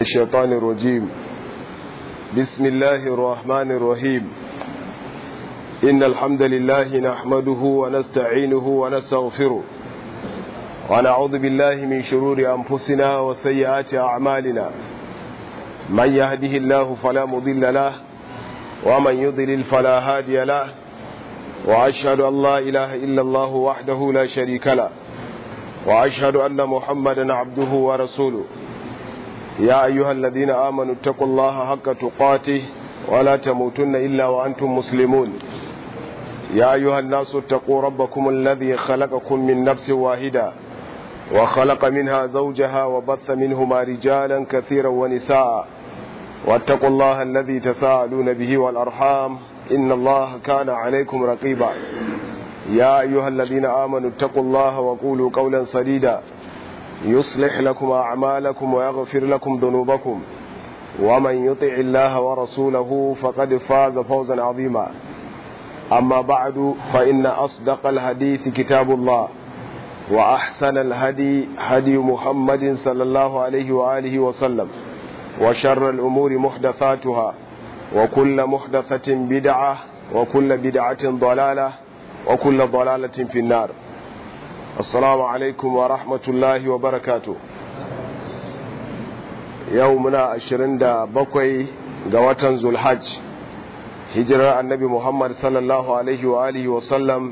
الشيطان الرجيم بسم الله الرحمن الرحيم إن الحمد لله نحمده ونستعينه ونستغفره ونعوذ بالله من شرور أنفسنا وسيئات أعمالنا من يهده الله فلا مضل له ومن يضلل فلا هادي له وأشهد أن لا إله إلا الله وحده لا شريك له وأشهد أن محمدا عبده ورسوله يا أيها الذين آمنوا اتقوا الله حق تقاته ولا تموتن إلا وأنتم مسلمون يا أيها الناس اتقوا ربكم الذي خلقكم من نفس واحدة وخلق منها زوجها وبث منهما رجالا كثيرا ونساء واتقوا الله الذي تساءلون به والأرحام إن الله كان عليكم رقيبا يا أيها الذين آمنوا اتقوا الله وقولوا قولا سديدا يصلح لكم أعمالكم ويغفر لكم ذنوبكم ومن يطع الله ورسوله فقد فاز فوزا عظيما أما بعد فإن أصدق الحديث كتاب الله وأحسن الهدي هدي محمد صلى الله عليه وآله وسلم وشر الأمور محدثاتها وكل محدثة بدعة وكل بدعة ضلالة وكل ضلالة في النار السلام عليكم ورحمة الله وبركاته يومنا عشرين دا بقوي قوة ذو الحج hijirar annabi Muhammad sallallahu Alaihi wa alihi wasallam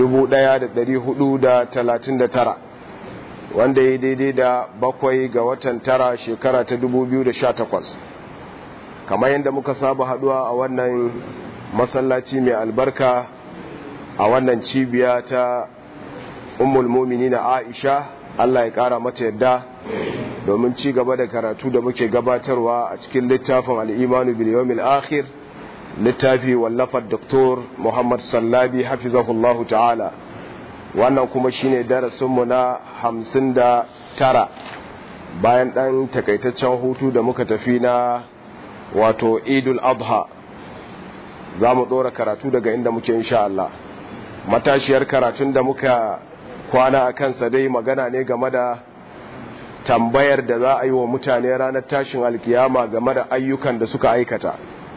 1439 wanda ya daidai da bakwai ga watan tara shekara ta 2018 kamar yadda muka saba haduwa a wannan masallaci mai albarka a wannan cibiya ta ummul na Aisha Allah ya kara mata yadda domin ci gaba da karatu da muke gabatarwa a cikin littafin al'imanu bil yawmil akhir littafi wallafar doktor muhammad sallabi hafizahullahu ta'ala wannan kuma shine darasinmu na hamsin da tara bayan ɗan takaitaccen hutu da muka tafi na wato idul adha za mu ɗora karatu daga inda muke insha Allah matashiyar karatun da muka kwana a kansa dai magana ne game da tambayar da za a yi wa mutane ranar tashin alkiyama game da ayyukan da suka aikata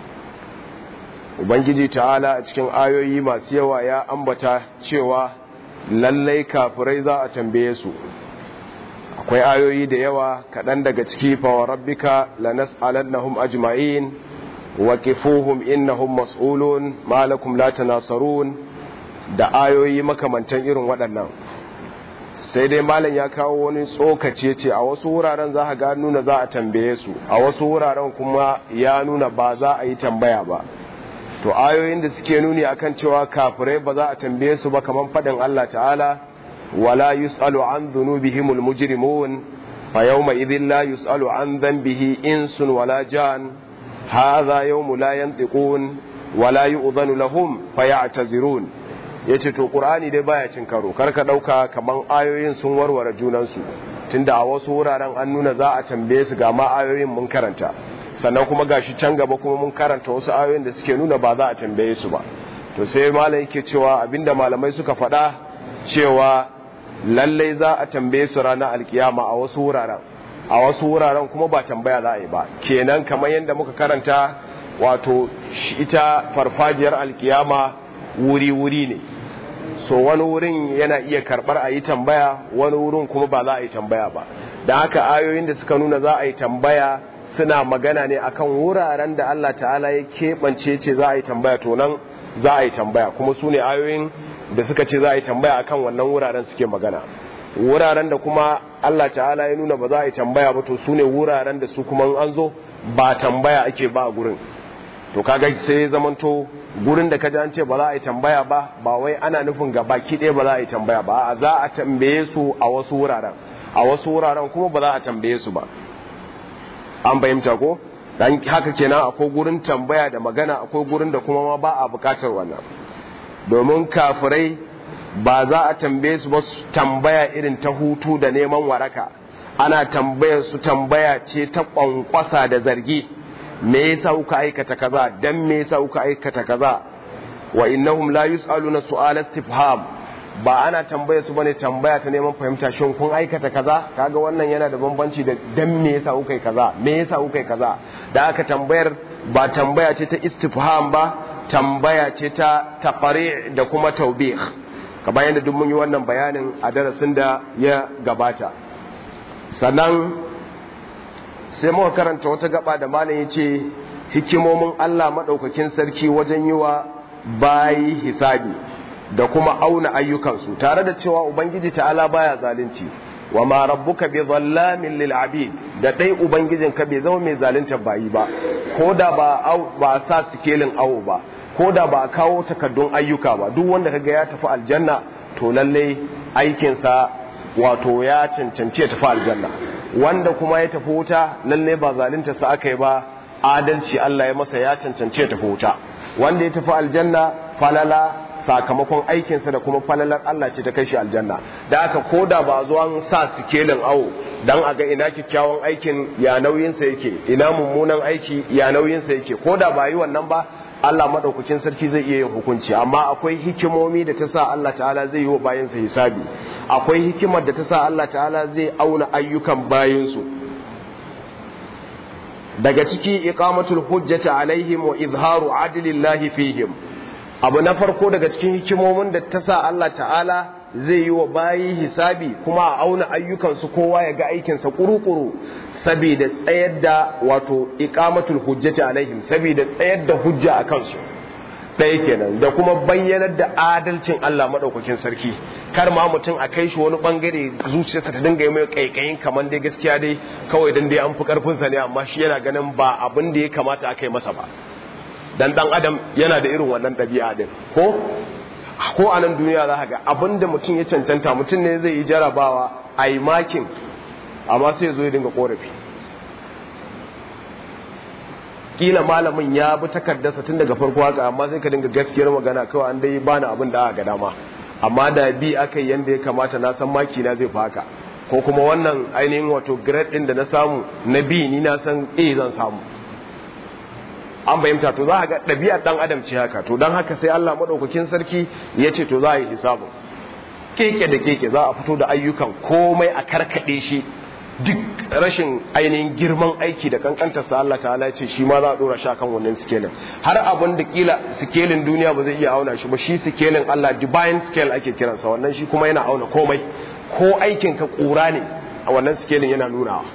ubangiji ta'ala a cikin ayoyi masu yawa ya ambata cewa lallai kafirai za a tambaye su akwai ayoyi da yawa kaɗan daga ciki fawa rabbika lanas'alannahum ajma'in wa qifuhum innahum mas'ulun ma lakum la tanasarun da ayoyi makamantan irin waɗannan sai dai malam ya kawo wani tsokace ce a wasu wuraren za a ga nuna za a tambaye su a wasu wuraren kuma ya nuna ba za a yi tambaya ba to ayoyin da suke nuni akan cewa kafirai ba za a tambaye su ba kaman fadin Allah ta'ala wala yus'alu an dhunubihimul mujrimun fa yawma idhin la yus'alu an dhanbihi insun wala jan hadha yawmu la yantiqun wala yu'dhanu lahum fayatazirun yace to qur'ani dai baya cin karo karka dauka kaman ayoyin sun warware junan su tunda a wasu wuraren an nuna za a tambaye su ga ma ayoyin mun karanta sannan kuma gashi can gaba kuma mun karanta wasu ayoyin da suke nuna ba za a tambaye su ba to sai malam yake cewa abinda malamai suka faɗa cewa lallai za a tambaye su ranar alkiyama a wasu wuraren a wasu wuraren kuma ba tambaya za a yi ba kenan kamar yadda muka karanta wato ita farfajiyar alkiyama wuri-wuri ne so wani wurin yana iya karɓar a yi tambaya wani wurin kuma ba za a yi tambaya ba da haka ayoyin da suka nuna za a yi tambaya suna magana ne akan wuraren da Allah ta'ala ya keɓance ce za a yi tambaya to nan za a yi tambaya kuma su ne ayoyin da suka ce za a yi tambaya akan wannan wuraren suke magana wuraren da kuma Allah ta'ala ya nuna ba za a yi tambaya ba to su ne wuraren da su kuma an zo ba tambaya ake ba a gurin to kaga sai ya zamanto gurin da kaji an ce ba za a yi tambaya ba ba wai ana nufin ga baki ɗaya ba za a yi tambaya ba a za a tambaye su a wasu wuraren a wasu wuraren kuma ba za a tambaye su ba an fahimta ko dan haka kenan akwai gurin tambaya da magana akwai gurin da kuma ma ba a bukatar wannan domin kafirai ba za a tambaye su ba su tambaya irin ta hutu da neman waraka ana tambayar su tambaya ce ta kwankwasa da zargi me yasa kuka aikata kaza dan me yasa kuka aikata kaza wa innahum la yusaluna su'ala istifham ba ana tambaya su bane tambaya ta neman fahimta shin kun aikata kaza kaga wannan yana da bambanci da dan me yasa kuka yi kaza me yasa kuka yi kaza da aka tambayar ba tambaya ce ta istifham ba tambaya ce ta taqari da kuma taubih kamar yadda duk mun yi wannan bayanin a darasin da ya gabata sannan sai muka karanta wata gaba da malam yace hikimomin Allah madaukakin sarki wajen yi wa bayi hisabi da kuma auna ayyukansu tare da cewa ubangiji ta'ala baya zalunci wa ma rabbuka bi dhallamin lil abid da dai ubangijinka bai zama mai zalunta bayi ba ko da ba ba sa sikelin awo ba ko da ba kawo takaddun ayyuka ba duk wanda kaga ya tafi aljanna to lalle aikinsa wato ya cancanci ya tafi aljanna wanda kuma ya tafi wuta lalle ba zalunta sa aka yi ba adalci Allah ya masa ya cancanci ya tafi wuta wanda ya tafi aljanna falala sakamakon aikinsa da kuma falalar Allah ce ta kai shi aljanna da aka koda ba zuwan sa sikelin awo dan a ga ina kyakkyawan aikin ya nauyinsa yake ina mummunan aiki ya nauyinsa yake koda ba yi wannan ba Allah madaukakin sarki zai iya yin hukunci amma akwai hikimomi da ta sa Allah ta'ala zai yi wa bayansa hisabi akwai hikimar da ta sa Allah ta'ala zai auna ayyukan bayansu daga ciki iqamatul hujjati alaihim wa izharu adlillahi fihim abu na farko daga cikin hikimomin da ta sa Allah ta'ala zai yi wa bayi hisabi kuma a auna ayyukansu kowa ya ga aikinsa kuru-kuru saboda tsayar da wato iqamatul hujjati alaihim saboda tsayar da hujja a kansu ɗaya kenan da kuma bayyanar da adalcin Allah maɗaukakin sarki kar ma mutum a kai shi wani bangare zuciyarsa ta dinga yi mai kaikayin kamar dai gaskiya dai kawai dan dai an fi karfinsa ne amma shi yana ganin ba abin da ya kamata a kai masa ba dan dan adam yana da irin wannan ɗabi'a din ko ko a nan duniya za ga abin da mutum ya cancanta mutum ne zai yi jarabawa a yi makin amma sai zo ya dinga korafi kila malamin ya bi takardarsa tun daga farko haka amma sai ka dinga gaskiyar magana kawai an dai bani abin da aka ga dama amma da bi aka yi yanda ya kamata na san maki na zai fi haka ko kuma wannan ainihin wato grade din da na samu na bi ni na san A zan samu an fahimta to za a ga ɗabi'ar ɗan adam ce haka to don haka sai Allah maɗaukakin sarki ya ce to za a yi hisabun keke da keke za a fito da ayyukan komai a karkaɗe shi duk rashin ainihin girman aiki da kankantar sa Allah ta'ala ce shi ma za a dora shi kan wannan sikelin har abin da kila sikelin duniya ba zai iya auna shi ba shi sikelin Allah divine scale ake kiransa wannan shi kuma yana auna komai ko aikin ka kura ne a wannan sikelin yana nunawa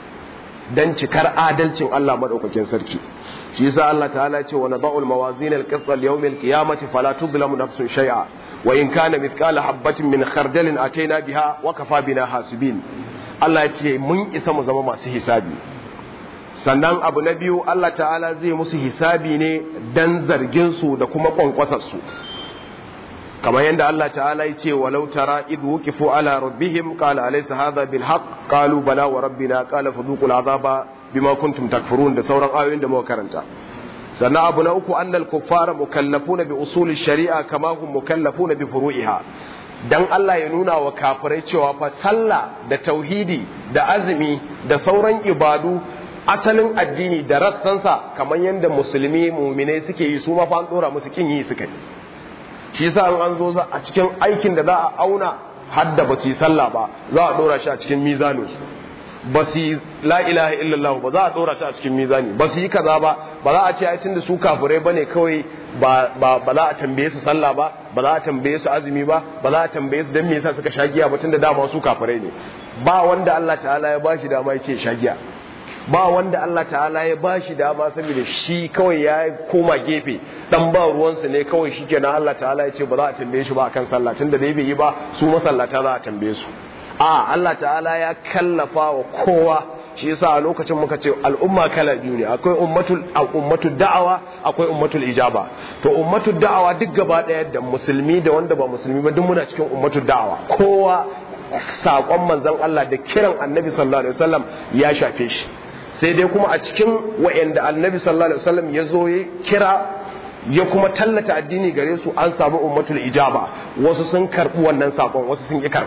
dan cikar adalcin Allah madaukakin sarki shi yasa Allah ta'ala ce wa nada'ul mawazin al-qist al-yawm al-qiyamati fala tuzlamu nafsun shay'a wa in kana mithqala habatin min khardalin ataina biha wa kafa bina hasibin Allah ya ce mun isa mu zama masu hisabi sannan abu na biyu Allah ta'ala zai musu hisabi ne dan zargin su da kuma kwankwasar su kamar yadda Allah ta'ala ya ce walau tara idh wuqifu ala rabbihim qala alaysa hadha bil haqq qalu bala wa rabbina qala fadhuqul azaba bima kuntum takfurun da sauran ayoyin da muka karanta sannan abu na uku annal kuffara mukallafuna bi usuli shari'a kama hum mukallafuna bi furu'iha dan Allah ya nuna wa kafirai cewa fa sallah da tauhidi da azumi da sauran ibadu asalin addini da rassansa kamar yadda musulmi muminai suke yi su ma fa an dora musu kin yi suka yi shi yasa an zo a cikin aikin da za a auna hadda ba su yi sallah ba za a dora shi a cikin mizaninsu ba su yi la ilaha illallah ba za a dora shi a cikin mizani ba su yi kaza ba ba za a ce ai tunda su kafirai bane kawai ba ba ba za a tambaye su sallah ba ba za a tambaye su azumi ba ba za a tambaye su dan me yasa suka shagiya ba tunda dama su kafirai ne ba wanda Allah ta'ala ya bashi dama ya ce shagiya ba wanda Allah ta'ala ya bashi dama saboda shi kawai ya koma gefe dan ba ruwansa ne kawai shikenan Allah ta'ala ya ce ba za a tambaye shi ba akan sallah tunda dai bai yi ba su masallata za a tambaye su a Allah ta'ala ya kallafa wa kowa shi yasa a lokacin muka ce al'umma kala biyu ne akwai ummatul ummatul da'awa akwai ummatul ijaba to ummatul da'awa duk gaba daya da musulmi da wanda ba musulmi ba duk muna cikin ummatul da'awa kowa sakon manzon Allah da kiran annabi sallallahu alaihi wasallam ya shafe shi sai dai kuma a cikin wa'anda annabi sallallahu alaihi wasallam ya zo ya kira ya kuma tallata addini gare su an samu ummatul ijaba wasu sun karbi wannan sakon wasu sun ki karba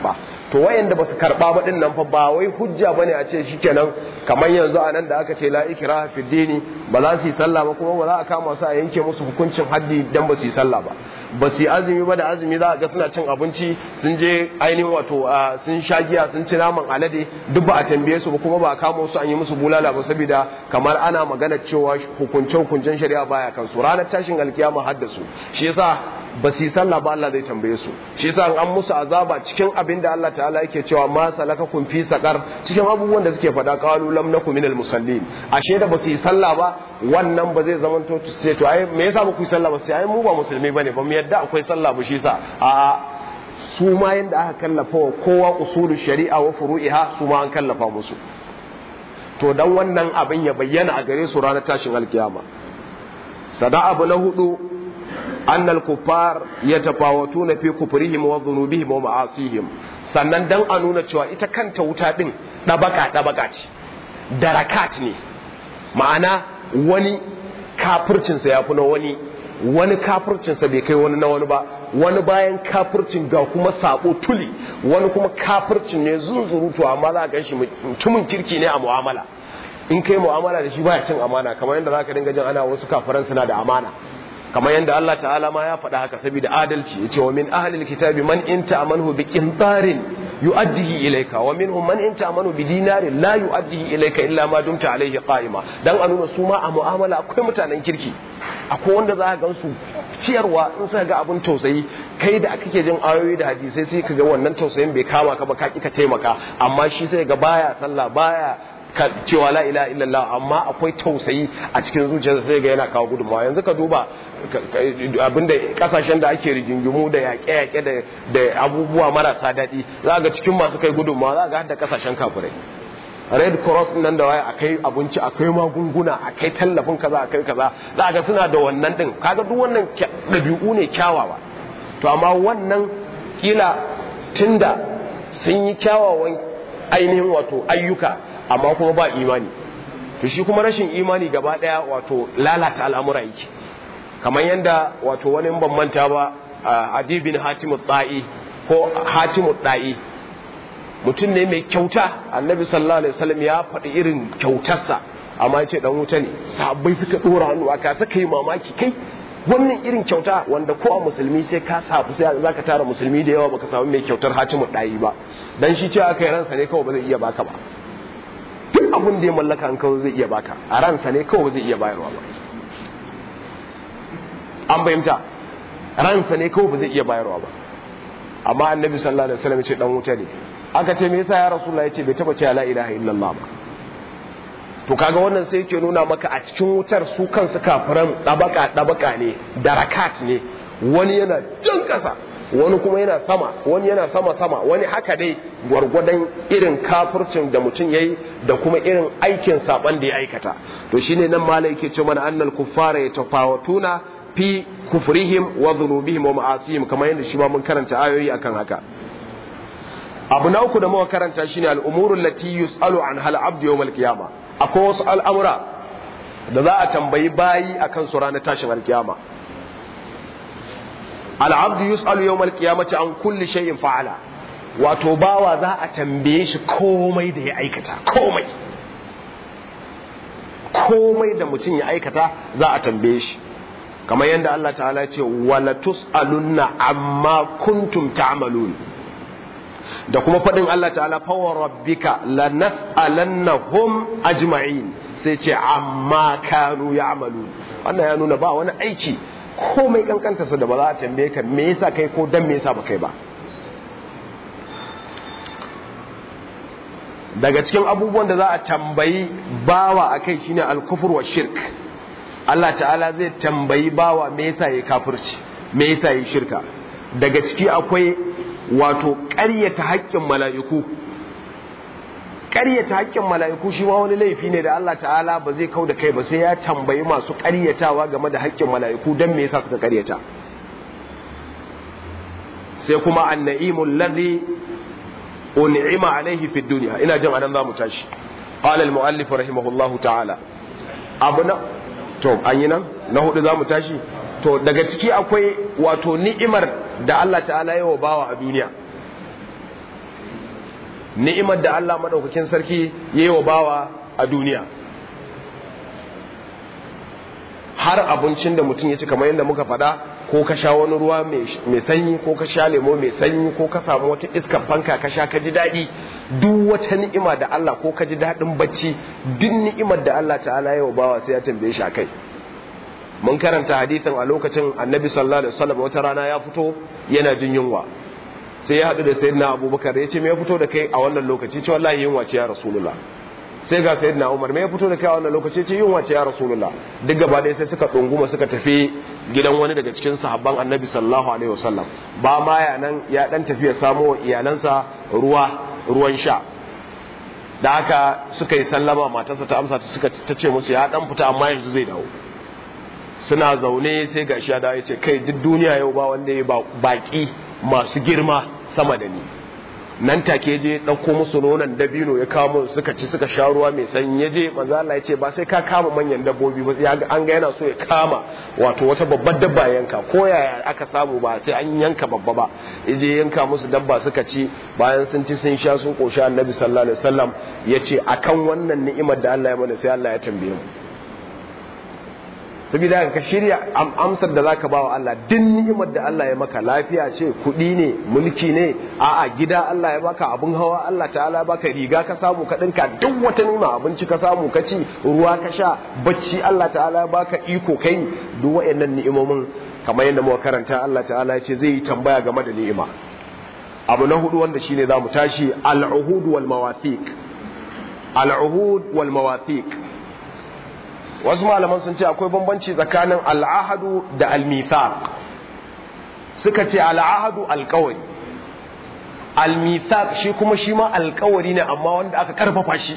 to wayanda ba su karba ba din nan fa ba wai hujja bane a ce shikenan kamar yanzu a nan da aka ce la ikraha fi dini ba za su yi sallah ba kuma ba za a kama su a yanke musu hukuncin haddi dan ba su yi sallah ba ba su yi azumi ba da azumi za a ga suna cin abinci sun je ainihin wato sun sha giya sun ci naman alade duk ba a tambaye su ba kuma ba a kama su an yi musu bulala ba saboda kamar ana magana cewa hukunce hukuncen shari'a baya kansu ranar tashin alkiyama haddasu shi yasa ba su yi sallah ba Allah zai tambaye su shi yasa an musu azaba cikin abin da Allah ta'ala yake cewa ma salakakum fi saqar cikin abubuwan da suke faɗa qalu lam nakum minal musallin ashe da ba su yi sallah ba wannan ba zai zama to ce to ai me yasa ba ku yi sallah ba sai ai mu ba musulmi bane ba mu yadda akwai sallah ba shi yasa a su ma yanda aka kallafa wa kowa usulul shari'a wa furu'iha su ma an kallafa musu to dan wannan abin ya bayyana a gare su ranar tashin alkiyama sada abu na hudu أن الكفار يتفاوتون في كفرهم وذنوبهم ومعاصيهم sannan dan a nuna cewa ita kanta wuta din ɗabaka ɗabaka ce darakat ne ma'ana wani kafircinsa ya fi na wani wani kafircinsa bai kai wani na wani ba wani bayan kafircin ga kuma sabo tuli wani kuma kafircin ne zunzurutu amma za a gan shi mutumin kirki ne a mu'amala in kai mu'amala da shi baya cin amana kamar yadda za ka dinga jin ana wasu kafiran suna da amana kamar yadda Allah ta'ala ma ya faɗa haka saboda adalci yace wa min ahlil kitabi man in ta'amanu bi qintarin yu'addihi ilayka wa minhum man in ta'amanu bi dinarin la yu'addihi ilayka illa ma dumta alayhi qa'ima dan a nuna su ma a mu'amala akwai mutanen kirki akwai wanda za ka gan su ciyarwa in suka ga abin tausayi kai da kake jin ayoyi da hadisai sai ka ga wannan tausayin bai kama ka ba ka ki ka taimaka amma shi sai ga baya sallah baya cewa la ilaha illallah amma akwai tausayi a cikin zuciyarsa sai ga yana kawo gudunmawa yanzu ka duba abinda kasashen da ake rigingimu da yaƙe-yaƙe da abubuwa marasa daɗi za ga cikin masu kai gudunmawa za ga hadda kasashen kafirai red cross nan da waya akai abinci akai magunguna akai tallafin kaza akai kaza za ga suna da wannan din kaga duk wannan ɗabi'u ne kyawawa to amma wannan kila tunda sun yi kyawawan ainihin wato ayyuka amma kuma ba imani to shi kuma rashin imani gaba daya wato lalata al'amura yake kamar yadda wato wani ban manta ba adibin hatimu tsa'i ko hatimu tsa'i mutum ne mai kyauta annabi sallallahu alaihi wasallam ya faɗi irin kyautarsa amma ya ce dan wuta ne sahabbai suka dora hannu aka saka yi mamaki kai wannan irin kyauta wanda ko a musulmi sai ka sabu sai za ka tara musulmi da yawa baka samu mai kyautar hatimu ɗayi ba dan shi cewa aka yi ransa ne kawai ba zai iya baka ba duk abin da ya mallaka an kawai zai iya baka a ransa ne kawai zai iya bayarwa ba an bayyanta ransa ne kawai ba zai iya bayarwa ba amma annabi sallallahu alaihi wasallam ya ce dan wuta ne aka ce me yasa ya rasulullahi ya ce bai taba ce la ilaha illallah ba to kaga wannan sai yake nuna maka a cikin wutar su kansu kafiran dabaka dabaka ne darakat ne wani yana jan kasa wani kuma yana sama wani yana sama sama wani haka dai gwargwadon irin kafircin da mutum yayi da kuma irin aikin saban da ya aikata to shine nan malai yake ce mana annal kuffara yatafawatuna fi kufrihim wa dhunubihim wa ma'asihim kamar yadda shi ma mun karanta ayoyi akan haka abu na uku da muka karanta shine al'umuru lati yus'alu an hal abdu yawm al-qiyama akwai wasu al'amura da za a tambayi bayi akan su ranar tashin al-qiyama al-abdu yus'alu yawm al-qiyamati an kulli shay'in fa'ala wato bawa za a tambaye shi komai da ya aikata komai komai da mutum ya aikata za a tambaye shi kamar yadda Allah ta'ala ce wala tus'alunna amma kuntum ta'malun da kuma faɗin Allah ta'ala fawa rabbika la nas'alannahum ajma'in sai ce amma kanu ya'malun wannan ya nuna ba wani aiki komai kankanta sa da ba za a tambaye ka me yasa kai ko dan me yasa ba kai ba daga cikin abubuwan da za a tambayi bawa akai shine al-kufr wa shirk Allah ta'ala zai tambayi bawa me yasa yayi kafirci me yasa yayi shirka daga ciki akwai wato ƙaryata haƙƙin mala'iku ƙaryata haƙƙin mala'iku shi ma wani laifi ne da Allah ta'ala ba zai kau da kai ba sai ya tambayi masu ƙaryatawa game da haƙƙin mala'iku don me yasa suka ƙaryata sai kuma anna'imul ladhi un'ima alaihi fid dunya ina jin anan zamu tashi qala al muallif rahimahullahu ta'ala abu na to an yi nan na hudu zamu tashi to daga ciki akwai wato ni'imar da Allah ta'ala yi wa bawa a duniya ni'imar da Allah madaukakin sarki yayi wa bawa a duniya har abincin da mutum ya ci kamar yadda muka faɗa ko ka sha wani ruwa mai sanyi ko ka sha lemo mai sanyi ko ka samu wata iskar fanka ka sha ka ji daɗi duk wata ni'ima da Allah ko ka ji daɗin bacci duk ni'imar da Allah ta'ala ya bawa sai ya tambaye shi kai mun karanta hadithin a lokacin annabi sallallahu alaihi wasallam wata rana ya fito yana jin yunwa sai ya haɗu da sayyidina abubakar ya ce me ya fito da kai a wannan lokaci ce wallahi yunwa ce ya rasulullah sai ga sayyidina umar me ya fito da kai a wannan lokaci ce yunwa ce ya rasulullah duk gaba ɗaya sai suka ɗunguma suka tafi gidan wani daga cikin sahabban annabi sallallahu alaihi wasallam ba ma ya nan ya dan tafi ya samo wa iyalansa ruwa ruwan sha da haka suka yi sallama matarsa ta amsa suka ta ce musu ya dan fita amma yanzu zai dawo suna zaune sai gashi ya dawo ya ce kai duk duniya yau ba wanda ya baki masu girma sama da ni nan take je ɗauko musu nonon dabino ya kamo suka ci suka sha ruwa mai sanyi ya je manzo Allah ya ce ba sai ka kama manyan dabbobi ba an ga yana so ya kama wato wata babbar dabba yanka ko yaya aka samu ba sai an yanka babba ba ya je yanka musu dabba suka ci bayan sun ci sun sha sun koshi annabi sallallahu alaihi wasallam ya ce akan wannan ni'imar da Allah ya mana sai Allah ya tambaye mu saboda ka shirya amsar da zaka bawa Allah duk ni'imar da Allah ya maka lafiya ce kuɗi ne mulki ne a'a gida Allah ya baka abun hawa Allah ta'ala ya baka riga ka samu ka dinka duk wata ni'ima abinci ka samu ka ci ruwa ka sha bacci Allah ta'ala ya baka iko kai duk wayannan ni'imomin kamar yadda muka karanta Allah ta'ala ya ce zai yi tambaya game da ni'ima abu na hudu wanda shine zamu tashi al-uhud wal mawathiq al-uhud wal mawathiq wasu malaman sun ce akwai bambanci tsakanin al'ahadu da al-mithaq suka ce al'ahadu alkawari al-mithaq shi kuma shi ma alkawari ne amma wanda aka karfafa shi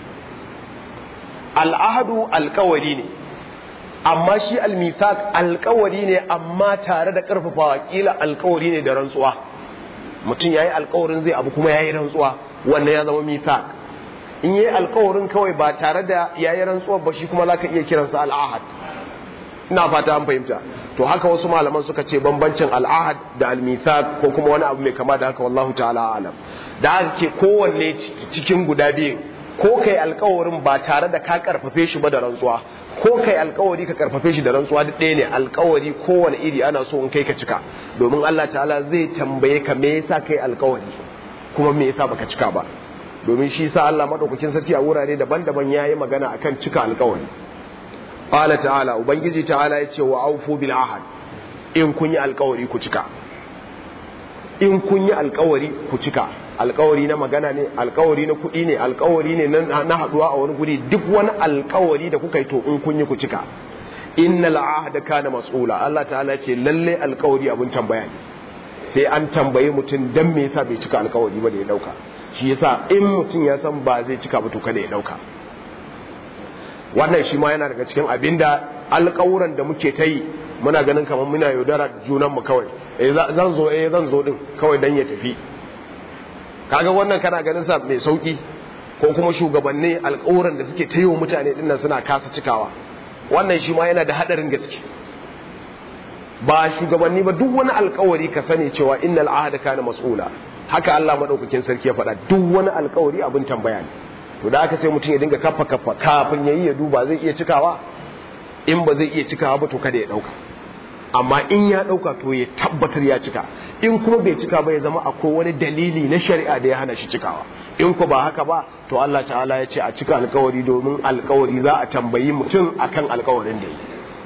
al'ahadu alkawari ne amma shi al-mithaq alkawari ne amma tare da karfafawa kila alkawari ne da rantsuwa mutum yayi alkawarin zai abu kuma yayi rantsuwa wannan ya zama mithaq in yi alkawarin kawai ba tare da yayi rantsuwar ba shi kuma za ka iya kiransa al'ahad ina fata an fahimta to haka wasu malaman suka ce bambancin al'ahad da al-mithaq ko kuma wani abu mai kama da haka wallahu ta'ala alam da haka ke kowanne cikin guda biyu ko kai alkawarin ba tare da ka karfafe shi ba da rantsuwa ko kai alkawari ka karfafe shi da rantsuwa duk ɗaya ne alkawari kowane iri ana so in kai ka cika domin Allah ta'ala zai tambaye ka me yasa kai alkawari kuma me yasa baka cika ba domin shi sa Allah madaukakin sarki a wurare daban-daban yayi magana akan cika alkawari qala ta'ala ubangiji ta'ala yace wa aufu bil ahad in kun yi alkawari ku cika in kun yi alkawari ku cika alkawari na magana ne alkawari na kuɗi ne alkawari ne na haɗuwa a wani guri duk wani alkawari da kuka yi to in kun yi ku cika innal ahda kana mas'ula Allah ta'ala ce lalle alkawari abun tambaya ne sai an tambaye mutum dan me yasa bai cika alkawari ba da ya dauka shi yasa in mutum ya san ba zai cika ba to kada ya dauka wannan shi ma yana daga cikin abinda alkawuran da muke ta yi muna ganin kamar muna yaudara junan mu kawai eh zan zo eh zan zo din kawai dan ya tafi kaga wannan kana ganin sa mai sauki ko kuma shugabanni alƙawuran da suke ta yi wa mutane dinnan suna kasa cikawa wannan shi ma yana da hadarin gaske ba shugabanni ba duk wani alƙawari ka sani cewa innal ahada kana mas'ula haka Allah madaukakin sarki ya faɗa duk wani alƙawari abin tambaya ne to da aka sai mutum ya dinga kafa kafa kafin yayi ya duba zai iya cikawa in ba zai iya cikawa ba to kada ya dauka amma in ya dauka to ya tabbatar ya cika in kuma bai cika ba ya zama akwai wani dalili na shari'a da ya hana shi cikawa in ko ba haka ba to Allah ta'ala ya ce a cika alkawari domin alkawari za a tambayi mutum akan alkawarin da yi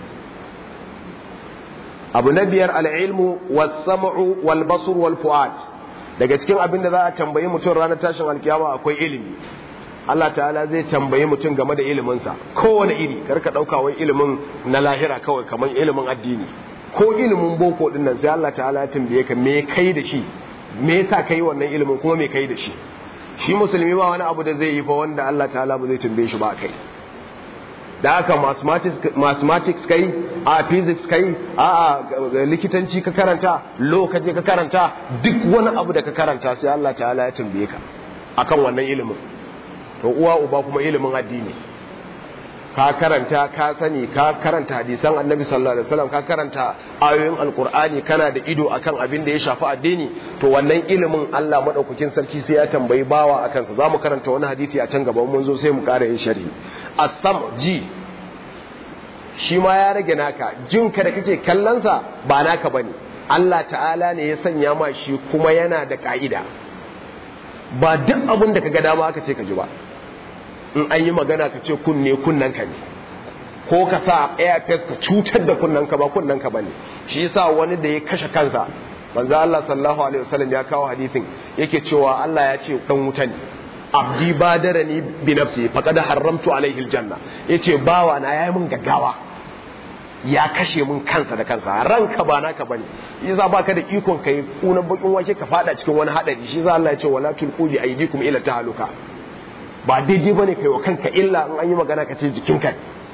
abu na biyar al'ilmu was-sam'u wal-basr wal-fu'ad daga cikin abin da za a tambayi mutum ranar tashin alkiyama akwai ilimi Allah ta'ala zai tambayi mutum game da iliminsa kowane iri karka ɗauka wai ilimin na lahira kawai kamar ilimin addini ko ilimin boko din nan sai Allah ta'ala ya tambaye ka me kai da shi me yasa kai wannan ilimin kuma me kai da shi shi musulmi ba wani abu da zai yi fa wanda Allah ta'ala ba zai tambaye shi ba kai da haka mathematics kai a physics kai a likitanci ka karanta law ka je ka karanta duk wani abu da ka karanta sai Allah ta'ala ya tambaye ka akan wannan ilimin to uwa uba kuma ilimin addini ka karanta ka sani ka karanta hadisan annabi sallallahu alaihi wasallam ka karanta ayoyin alkur'ani kana da ido akan abin da ya shafi addini to wannan ilimin Allah madaukakin sarki sai ya tambayi bawa akan sa zamu karanta wani hadisi a can gaba mun zo sai mu ƙara yin sharhi as-sam ji shi ma ya rage naka jinka da kake kallon sa ba naka bane Allah ta'ala ne ya sanya ma shi kuma yana da ka'ida ba duk abin da kaga dama aka ce ka ji ba in an yi magana ka ce kunne kunnen ka ne ko ka sa airfest ka cutar da kunnen ka ba kunnen ka bane shi yasa wani da ya kashe kansa manzo Allah sallallahu alaihi wasallam ya kawo hadisin yake cewa Allah ya ce dan wuta ne abdi badarani bi nafsi faqad haramtu alaihi aljanna yace bawa na yayi mun gaggawa ya kashe mun kansa da kansa ranka ba naka bane yasa baka da ikon kai kunan bakin wake ka fada cikin wani hadari shi yasa Allah ya ce wala tulqu bi aydikum ila tahaluka ba daidai bane kai wa kanka illa in an yi magana ka ce jikinka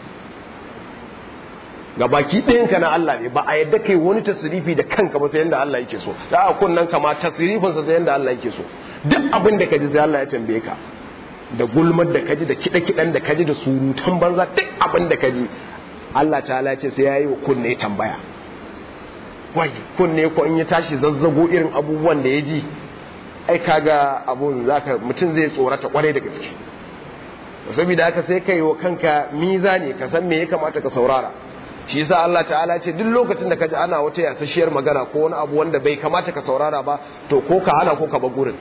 ga baki ɗayanka na Allah ne ba a yadda kai wani tasirifi da kanka ba sai yanda Allah yake so da a kunnan kama tasirifin sa sai yanda Allah yake so duk abin da kaji sai Allah ya tambaye ka da gulmar da kaji da kiɗa kiɗan da kaji da surutan banza duk abin da kaji Allah ta ce sai yayi wa kunne tambaya wai kunne ko in ya tashi zazzago irin abubuwan da ya ji ai kaga abun zaka mutum zai tsorata kwarai da gaske saboda haka sai kai wa kanka mizani ka san me ya kamata ka saurara shi yasa Allah ta'ala ce duk lokacin da kaji ana wata yasasshiyar magana ko wani abu wanda bai kamata ka saurara ba to ko ka hana ko ka ba gurin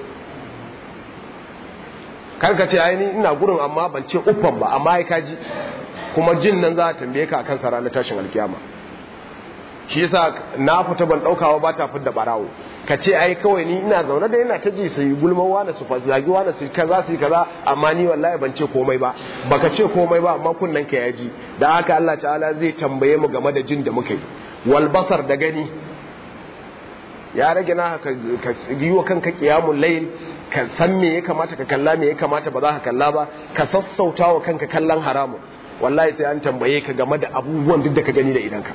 kar ka ce ai ni ina gurin amma ban ce uffan ba amma ai kaji kuma jin nan za a tambaye ka akan sa ranar tashin alkiyama shi yasa na fita ban daukawa ba ta fidda barawo ka ce ai kawai ni ina zaune da yana ta ji su yi gulman wani su zagi wani su kaza su yi kaza amma ni wallahi ban ce komai ba baka ce komai ba amma kunnan ka ya ji da haka Allah ta'ala zai tambaye mu game da jin da muka yi wal basar da gani ya rage na ka yi wa kanka qiyamul layl ka san me ya kamata ka kalla me ya kamata ba za ka kalla ba ka sassauta wa kanka kallon haramun wallahi sai an tambaye ka game da abubuwan duk da ka gani da idanka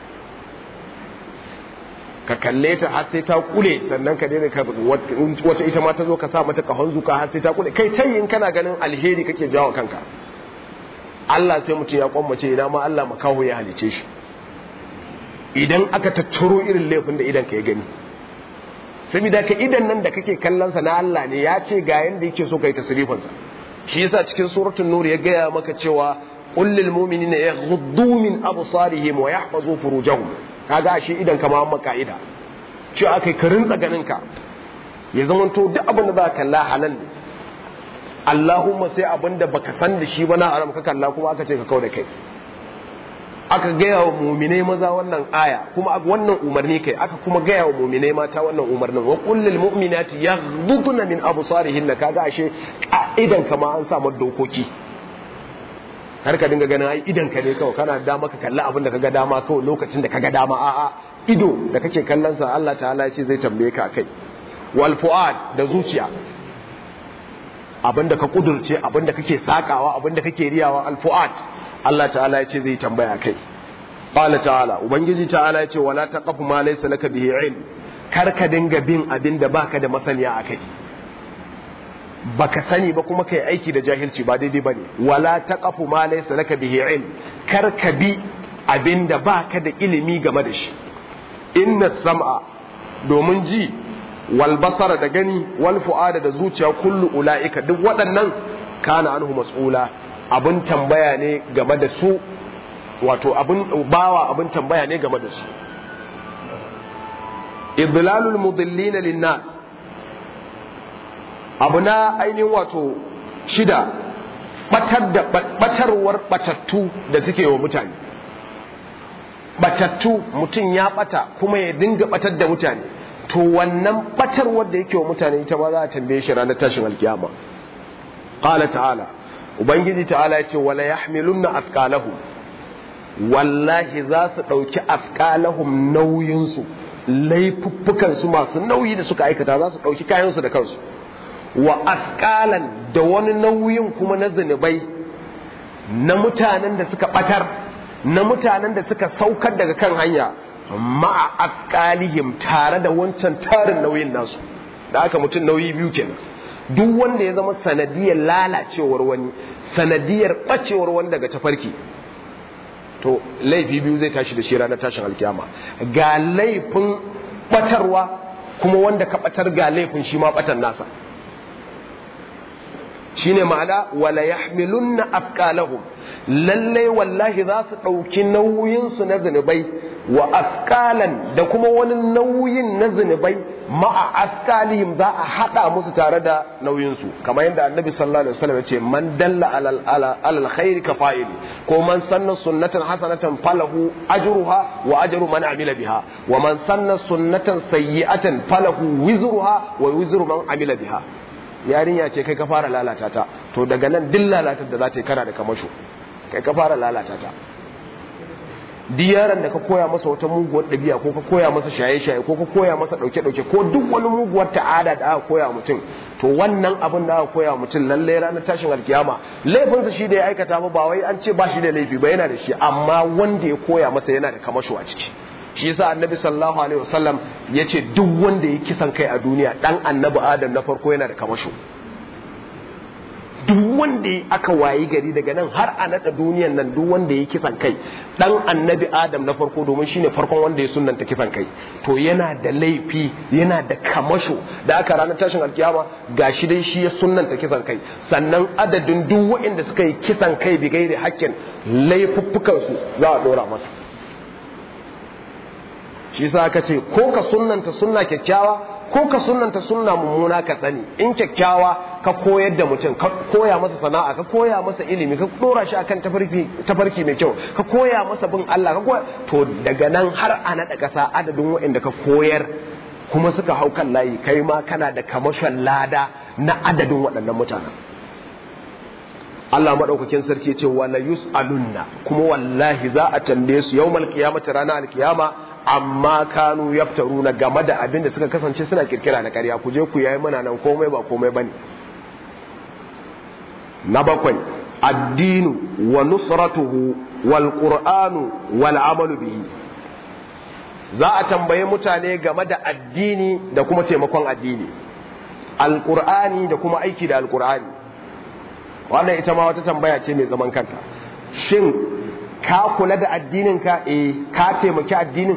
ka kalle ta har sai ta kule sannan ka daina wata ita ma ta zo ka sa mata kahon zuka har sai ta kule kai ta in kana ganin alheri kake jawo kanka Allah sai mutum ya kwammace ina ma Allah makaho ya halice shi idan aka tattaro irin laifin da idan ka ya gani saboda ka idan nan da kake kallon sa na Allah ne ya ce ga yanda yake so kai tasrifin sa shi yasa cikin suratul nur ya gaya maka cewa qul lil mu'minina yaghuddu min absarihim wa yahfazu furujahum kaga shi idan ka ma ka'ida ce akai ka rinsa ganin ka ya zama to duk abin da za ka kalla halal ne Allahumma sai abin da baka san da shi ba na haram ka kalla kuma aka ce ka kau da kai aka gaya wa muminai maza wannan aya kuma wannan umarni kai aka kuma gaya wa muminai mata wannan umarnin wa kullil mu'minati yaghdudna min absarihin kaga ashe idan ka ma an sa dokoki har ka dinga ganin ai idan ka ne kawai kana dama ka kalli abin da kaga dama kawai lokacin da kaga dama a'a ido da kake kallon sa Allah ta'ala ce zai tambaye ka kai wal fuad da zuciya abin da ka kudurce abin da kake sakawa abin da kake riyawa al fuad Allah ta'ala ya ce zai tambaya kai qala ta'ala ubangiji ta'ala ya ce wala taqafu ma laysa laka bihi ilm kar ka dinga bin abin da baka da masaniya akai baka sani ba kuma kai aiki da jahilci ba daidai bane wala taqafu ma laysa laka bihi ilm kar ka bi abinda baka da ilimi game da shi inna sam'a domin ji wal basara da gani wal fu'ada da zuciya kullu ulaika duk waɗannan kana anhu mas'ula abin tambaya ne game da su wato abin bawa abin tambaya ne game da su idlalul mudillina lin-nas abu na ainihin wato shida batar da batarwar batattu da suke wa mutane batattu mutum ya bata kuma ya dinga batar da mutane to wannan batarwar da yake wa mutane ita ma za a tambaye shi ranar tashin alkiyama qala ta'ala ubangiji ta'ala ya ce wala yahmilunna athqalahum wallahi za su dauki athqalahum nauyin su laifuffukan su masu nauyi da suka aikata za su dauki kayan su da kansu wa asƙalan da wani nauyin kuma na zunubai na mutanen da suka ɓatar na mutanen da suka saukar daga kan hanya ma'a asƙalihim tare da wancan tarin nauyin nasu da aka mutum nauyi biyu kenan duk wanda ya zama sanadiyar lalacewar wani sanadiyar bacewar wani daga tafarki to laifi biyu zai tashi da shi ranar tashin alkiyama ga laifin batarwa kuma wanda ka batar ga laifin shi ma batan nasa shine ma'ana wala yahmilunna afqalahum lallai wallahi za su ɗauki nauyinsu na zunubai wa afqalan da kuma wani nauyin na zunubai ma'a afqalihim za a haɗa musu tare da nauyinsu kamar yadda annabi sallallahu alaihi wasallam ya ce man dalla alal alal khairi ka fa'ili ko man sanna sunnatan hasanatan falahu ajruha wa ajru man amila biha wa man sanna sunnatan sayyi'atan falahu wizruha wa wizru man amila biha yarinya ce kai ka fara lalata ta to daga nan duk lalatar da za ta yi kana da kamasho kai ka fara lalata ta duk yaron da ka koya masa wata muguwar ɗabi'a ko ka koya masa shaye-shaye ko ka koya masa ɗauke-ɗauke ko duk wani muguwar ta'ada da aka koya mutum to wannan abin da aka koya mutum lallai ranar tashin alkiyama laifinsa shi da ya aikata ba ba wai an ce ba shi da laifi ba yana da shi amma wanda ya koya masa yana da kamasho a ciki shi yasa annabi sallallahu alaihi wasallam yace duk wanda ya kisan kai a duniya dan annabi adam na farko yana da kamasho duk wanda aka wayi gari daga nan har a nada duniyan nan duk wanda ya kisan kai dan annabi adam na farko domin shine farkon wanda ya sunnanta kisan kai to yana da laifi yana da kamasho da aka ranar tashin alkiyama gashi dai shi ya sunnanta kisan kai sannan adadin duk waɗanda suka yi kisan kai bi gairi hakkin laifuffukan su za a dora masa shi sa aka ce ko ka sunnanta sunna kyakkyawa ko ka sunnanta sunna mummuna ka sani in kyakkyawa ka koyar da mutum ka koya masa sana'a ka koya masa ilimi ka dora shi akan tafarki tafarki mai kyau ka koya masa bin Allah ka koya to daga nan har a naɗa ƙasa adadin waɗanda ka koyar kuma suka hau kan layi kai ma kana da kamashin lada na adadin waɗannan mutanen Allah maɗaukakin sarki ce wala yus'alunna kuma wallahi za a tambaye su yawmal qiyamati ranar alkiyama amma kanu yaftaruna game da abin da suka kasance suna kirkira na ƙarya ku je ku yayi mana nan komai ba komai bane na bakwai addinu wa nusratuhu wal qur'anu wal amalu bihi za a tambaye mutane game da addini da kuma taimakon addini alqur'ani da kuma aiki da alqur'ani wannan ita ma wata tambaya ce mai zaman kanta shin ka kula da addininka eh ka taimaki addinin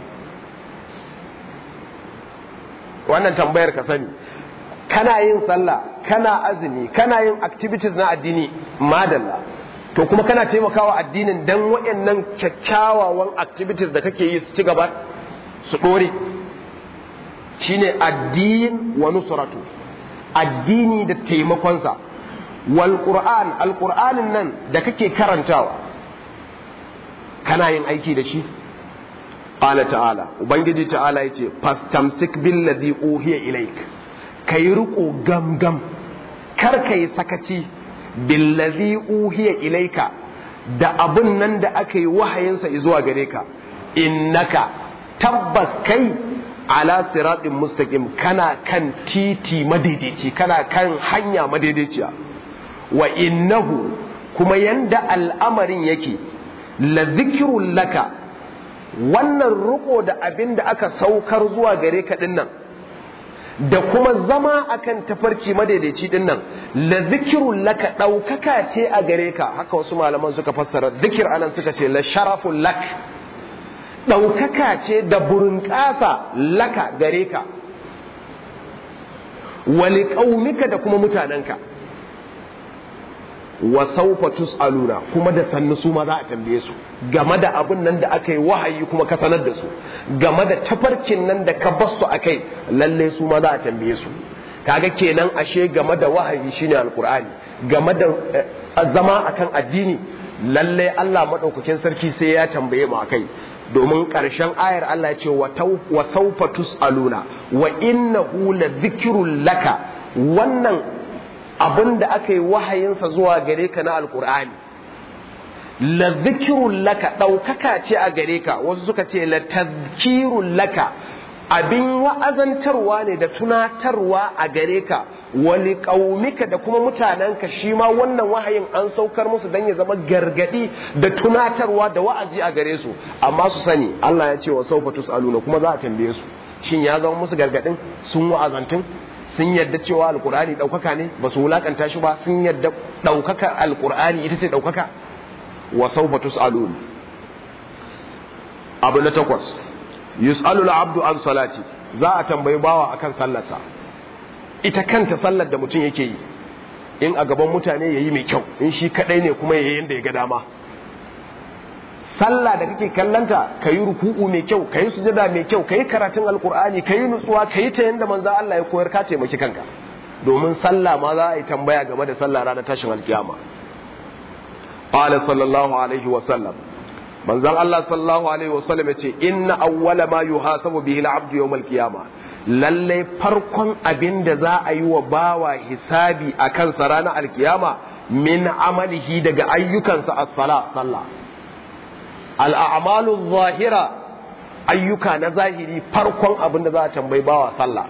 wannan tambayar ka sani kana yin sallah kana azumi kana yin activities na addini madalla to kuma kana taimakawa addinin dan waɗannan kyakkyawawan activities da kake yi su ci gaba su ɗore shine addin wa nusratu addini da taimakonsa wal qur'an al qur'anin nan da kake karantawa kana yin aiki da shi qala ta'ala ubangiji ta'ala yace fastamsik billadhi uhiya ilaik kai riko gamgam kar kai sakaci billadhi uhiya ilaika da abun nan da aka yi wahayinsa zuwa gare ka innaka tabbas kai ala siratin mustaqim kana kan titi madaidaici kana kan hanya madaidaiciya wa innahu kuma yanda al'amarin yake la zikirun laka wannan riko da abin da aka saukar zuwa gare ka dinnan da kuma zama akan tafarki madaidaici dinnan la zikirun laka ɗaukaka ce a gare ka haka wasu malaman suka fassara zikir anan suka ce la sharafun lak ɗaukaka ce da burinƙasa laka gare ka wali ƙaunika da kuma mutanenka wa saufa tus'aluna kuma da sannu su ma za a tambaye su game da abin nan da aka yi wahayi kuma ka sanar da su game da tafarkin nan da ka basu akai lalle su ma za a tambaye su kaga kenan ashe game da wahayi shine alqur'ani game da zama akan addini lalle Allah madaukakin sarki sai ya tambaye mu akai domin ƙarshen ayar Allah ya ce wa saufa tus'aluna wa innahu la dhikrun laka wannan abin da aka yi wahayinsa zuwa gare ka na alkur'ani la zikirun laka ɗaukaka ce a gare ka wasu suka ce la tazkirun laka abin wa'azantarwa ne da tunatarwa a gare ka wali ƙaumika da kuma mutanenka shi ma wannan wahayin an saukar musu don ya zama gargadi da tunatarwa da wa'azi a gare su amma su sani Allah ya ce wa saufa tus'aluna kuma za a tambaye su shin ya zama musu gargadin sun wa'azantun sun yadda cewa alkur'ani ɗaukaka ne ba su wulakanta shi ba sun yadda ɗaukaka alkur'ani ita ce ɗaukaka wa sawfa tus'alun abu na takwas yus'alu al-abdu an salati za a tambayi bawa akan sallarsa ita kanta sallar da mutum yake yi in a gaban mutane yayi mai kyau in shi kadai ne kuma yayi yanda ya ga dama sallah da kake kallanta ka yi ruku'u mai kyau ka yi sujada mai kyau ka yi karatun alkur'ani ka yi nutsuwa ka yi ta yadda manzo Allah ya koyar ka taimaki kanka domin sallah ma za a yi tambaya game da sallah ranar tashin alkiyama qala sallallahu alaihi wa sallam manzon Allah sallallahu alaihi wa sallam yace inna awwala ma yuhasabu bihi al-abdu yawm al-qiyama lalle farkon abin da za a yi wa bawa hisabi akan sa ranar alkiyama min amalihi daga ayyukansa as-sala sallah al'amalu zahira ayyuka na zahiri farkon abin da za a tambayi bawa sallah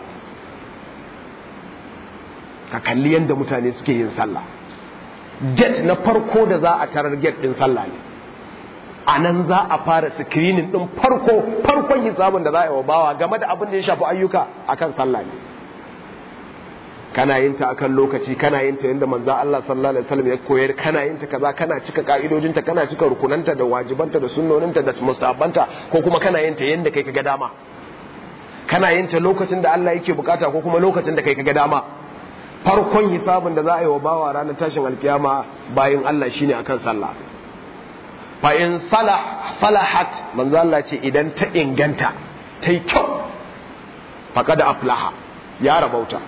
ka kalli yadda mutane suke yin sallah get na farko da za a tarar get din sallah ne a nan za a fara screening din farko farkon hisabin da za a yi wa bawa game da abin da ya shafi ayyuka akan sallah ne kana yin ta akan lokaci kana yin ta yadda manzo Allah sallallahu alaihi wasallam ya koyar kana yin ta kaza kana cika ka'idojinta kana cika rukunanta da wajibanta da sunnoninta da mustahabbanta ko kuma kana yin ta yadda kai kaga dama kana yin ta lokacin da Allah yake bukata ko kuma lokacin da kai kaga dama farkon hisabin da za a yi wa bawa ranar tashin alkiyama bayan Allah shine akan sallah fa in salah salahat manzo Allah ce idan ta inganta ta yi kyau faqad aflaha ya rabauta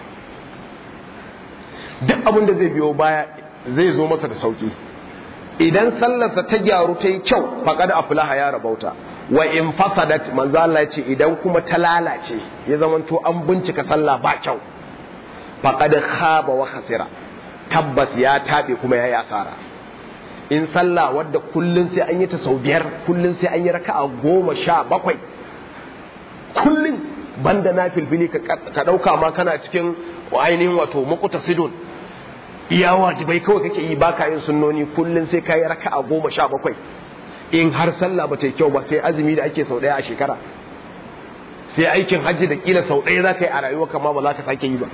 duk abin da zai biyo baya zai zo masa da sauki idan sallarsa ta gyaru ta yi kyau faqad aflaha ya rabauta wa in fasadat manzo Allah ce idan kuma ta lalace ya zamanto an bincika sallah ba kyau faqad khaba wa khasira tabbas ya tabe kuma ya yi asara in sallah wadda kullun sai an yi ta sau biyar kullun sai an yi raka'a goma sha bakwai kullun banda na filfili ka ɗauka ma kana cikin ainihin wato makuta sidon iya wajibai kawai kake yi baka yin sunnoni kullun sai ka yi raka'a goma sha bakwai in har sallah ba ta yi kyau ba sai azumi da ake sau ɗaya a shekara sai aikin hajji da kila sau ɗaya za ka yi a rayuwa kama ba za ka sake yi ba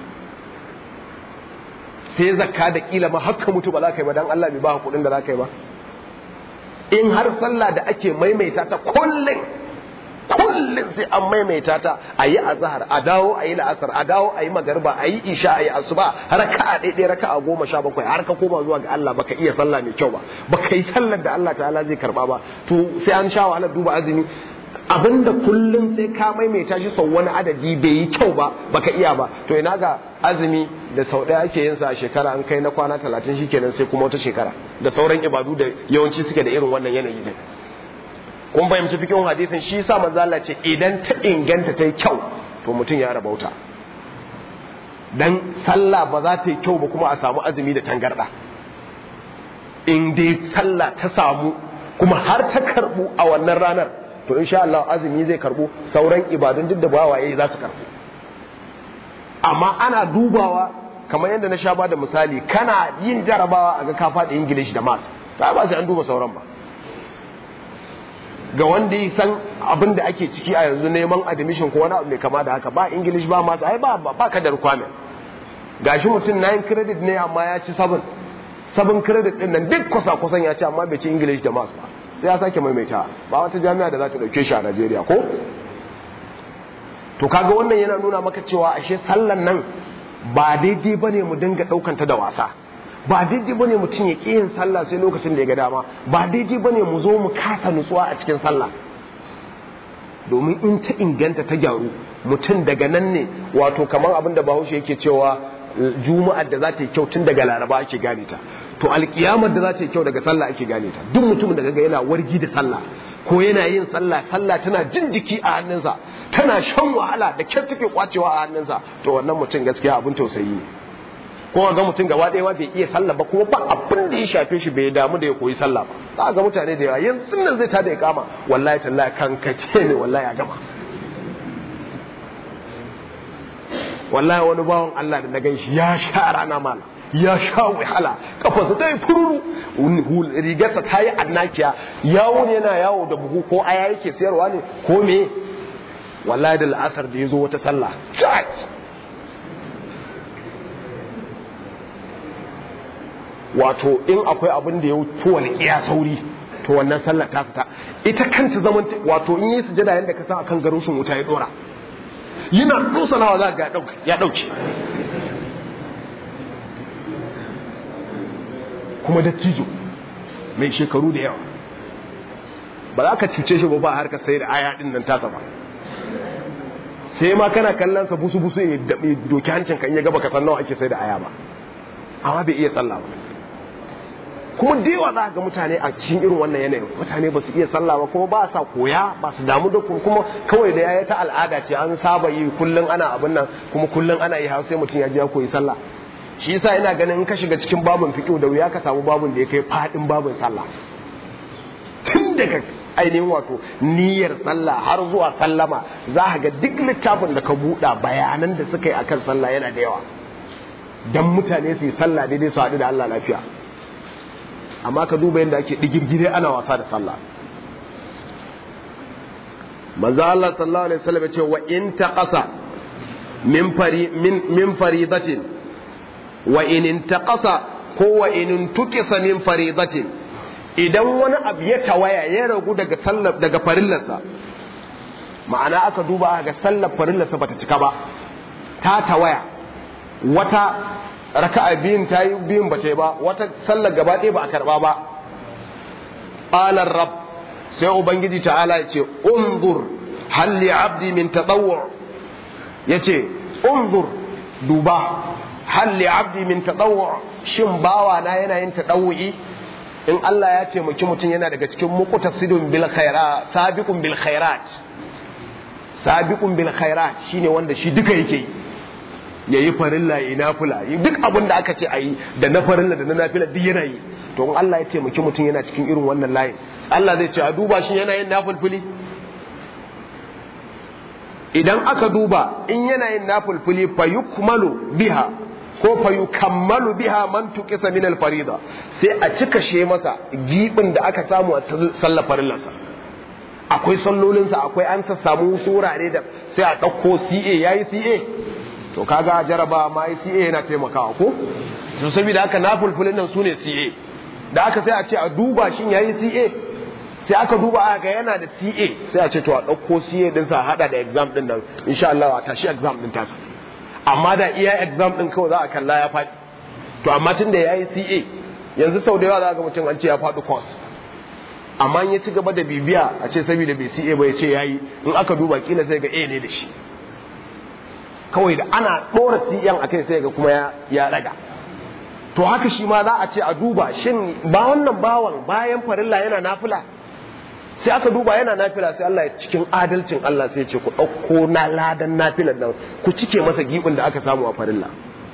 sai zakka da kila ma haka mutu ba za ka yi ba dan Allah bai ba kuɗin da za ka yi ba in har sallah da ake maimaita ta kullum kullum sai an maimaita ta a yi azhar a dawo a yi la'asar a dawo a yi magarba a yi isha a yi asuba har ka a ɗaiɗai raka a goma sha bakwai har ka koma zuwa ga Allah baka iya sallah mai kyau ba baka yi sallar da Allah ta'ala zai karba ba to sai an sha wahalar duba azumi abinda kullum sai ka maimaita shi sau wani adadi bai yi kyau ba baka iya ba to ina ga azumi da sau ɗaya ake yin sa a shekara an kai na kwana talatin shikenan sai kuma wata shekara da sauran ibadu da yawanci suke da irin wannan yanayi ne kun fahimci fikin hadisin shi sa manzo Allah ce idan ta inganta ta yi kyau to mutum ya rabauta dan sallah ba za ta yi kyau ba kuma a samu azumi da tangarda in dai sallah ta samu kuma har ta karbu a wannan ranar to insha Allah azumi zai karbu sauran ibadun duk da bawaye za su karbu amma ana dubawa kamar yadda na sha ba da misali kana yin jarabawa a ga ka faɗi English da maths ba ba sai an duba sauran ba ga wanda ya san abin da ake ciki a yanzu neman admission ko wani abu mai kama da haka ba English ba maths ai ba ba ka da requirement gashi mutum 9 credit ne amma ya ci 7 7 credit din nan duk kusa kusan ya ci amma bai ci English da maths ba sai ya sake maimaita ba wata jami'a da za ta dauke shi a Najeriya ko to kaga wannan yana nuna maka cewa ashe sallan nan ba daidai bane mu dinga daukanta da wasa ba daidai bane mutum ya ƙi yin sallah sai lokacin da ya ga dama ba daidai bane mu zo mu kasa nutsuwa a cikin sallah domin in ta inganta ta gyaru mutum daga nan ne wato kamar abin da bahaushe yake cewa juma'ar da za ta yi kyau tun daga laraba ake gane ta to alkiyamar da za ta yi kyau daga sallah ake gane ta duk mutumin da kaga yana wargi da sallah ko yana yin sallah sallah tana jin jiki a hannunsa tana shan wahala da kyar take kwacewa a hannunsa to wannan mutum gaskiya abin tausayi ne ko ga mutum gaba ɗaya bai iya sallah ba kuma ba abin da ya shafe shi bai damu da ya koyi sallah ba za ga mutane da yawa yanzu nan zai tada ya kama wallahi tallahi kankace ne wallahi a gama wallahi wani bawan Allah da na gan shi ya sha rana mala ya sha wahala kafarsa ta yi fururu rigarsa ta yi annakiya yawo ne yana yawo da buhu ko aya yake sayarwa ne ko me wallahi da la'asar da ya zo wata sallah wato in akwai abin da ya fi walƙiya sauri to wannan sallar ta fita ita kanta zaman wato in yi sujada yadda ka san akan garushin wuta ya dora yana dosanawa za ga ya dauke kuma dattijo mai shekaru da yawa ba za ka cuce shi ba ba har ka sai da aya din nan tasa ba sai ma kana kallon sa busu busu ya doki hancin kan ya gaba ka san nawa ake sai da aya ba amma bai iya sallah ba kuma da yawa za ga mutane a cikin irin wannan yanayin mutane ba su iya sallah ba kuma ba sa koya ba su damu da kuma kawai da yayi ta al'ada ce an saba yi kullun ana abin nan kuma kullun ana yi har sai mutum ya je ya koyi sallah shi yasa ina ganin in ka shiga cikin babun fiqh da wuya ka samu babun da ya kai fadin babun sallah tun daga ainihin wato niyyar sallah har zuwa sallama za ka ga duk littafin da ka buɗa bayanan da suka yi akan sallah yana da yawa dan mutane su yi sallah daidai su haɗu da Allah lafiya amma ka duba yadda ake digirgire ana wasa da sallah manzo Allah sallallahu alaihi wasallam ya ce wa in taqasa min fari min min faridatin wa in intaqasa ko wa in tukisa min faridatin idan wani abu ya tawaya ya ragu daga sallar daga farillarsa ma'ana aka duba aka ga sallar farillarsa bata cika ba ta tawaya wata raka'a biyun ta yi biyun ba ta yi ba wata sallar gaba ɗaya ba a karɓa ba ƙalar rab sai ubangiji ta'ala ya ce unzur halli abdi min taɗawur ya ce unzur duba halli abdi min taɗawur shin bawa na yana yin taɗawu'i in Allah ya ce muki mutum yana daga cikin muqtasidun bil khairat sabiqun bil khairat sabiqun bil khairat shine wanda shi duka yake yi ya yi farilla ya yi nafila duk abin da aka ce a yi da na farilla da na nafila duk yana yi to in Allah ya taimaki mutum yana cikin irin wannan layin Allah zai ce a duba shi yana yin nafilfili idan aka duba in yana yin nafilfili fa yukmalu biha ko fa yukammalu biha man tuqisa min al-farida sai a cika she masa gibin da aka samu a sallar farillarsa akwai sallolinsa akwai an samu wurare da sai a ɗauko CA yayi CA to kaga jaraba ma CA yana taimakawa ko to saboda haka na fulfulin nan sune CA da aka sai a ce a duba shin yayi CA sai aka duba aka ga yana da CA sai a ce to a dauko CA din sa hada da exam din nan insha Allah a tashi exam din tasa amma da iya exam din kawai za a kalla ya faɗi to amma tun da yayi CA yanzu sau da yawa za ga mutum an ce ya faɗi course amma in ya ci gaba da bibiya a ce saboda bai CA ba ya ce yayi in aka duba kila sai ga A ne da shi kawai da ana ɗora CM a kai sai ga kuma ya ɗaga to haka shi ma za a ce a duba shin ba wannan bawan bayan farilla yana nafila sai aka duba yana nafila sai Allah ya cikin adalcin Allah sai ce ku ɗauko na ladan nafilan nan ku cike masa gibin da aka samu a farilla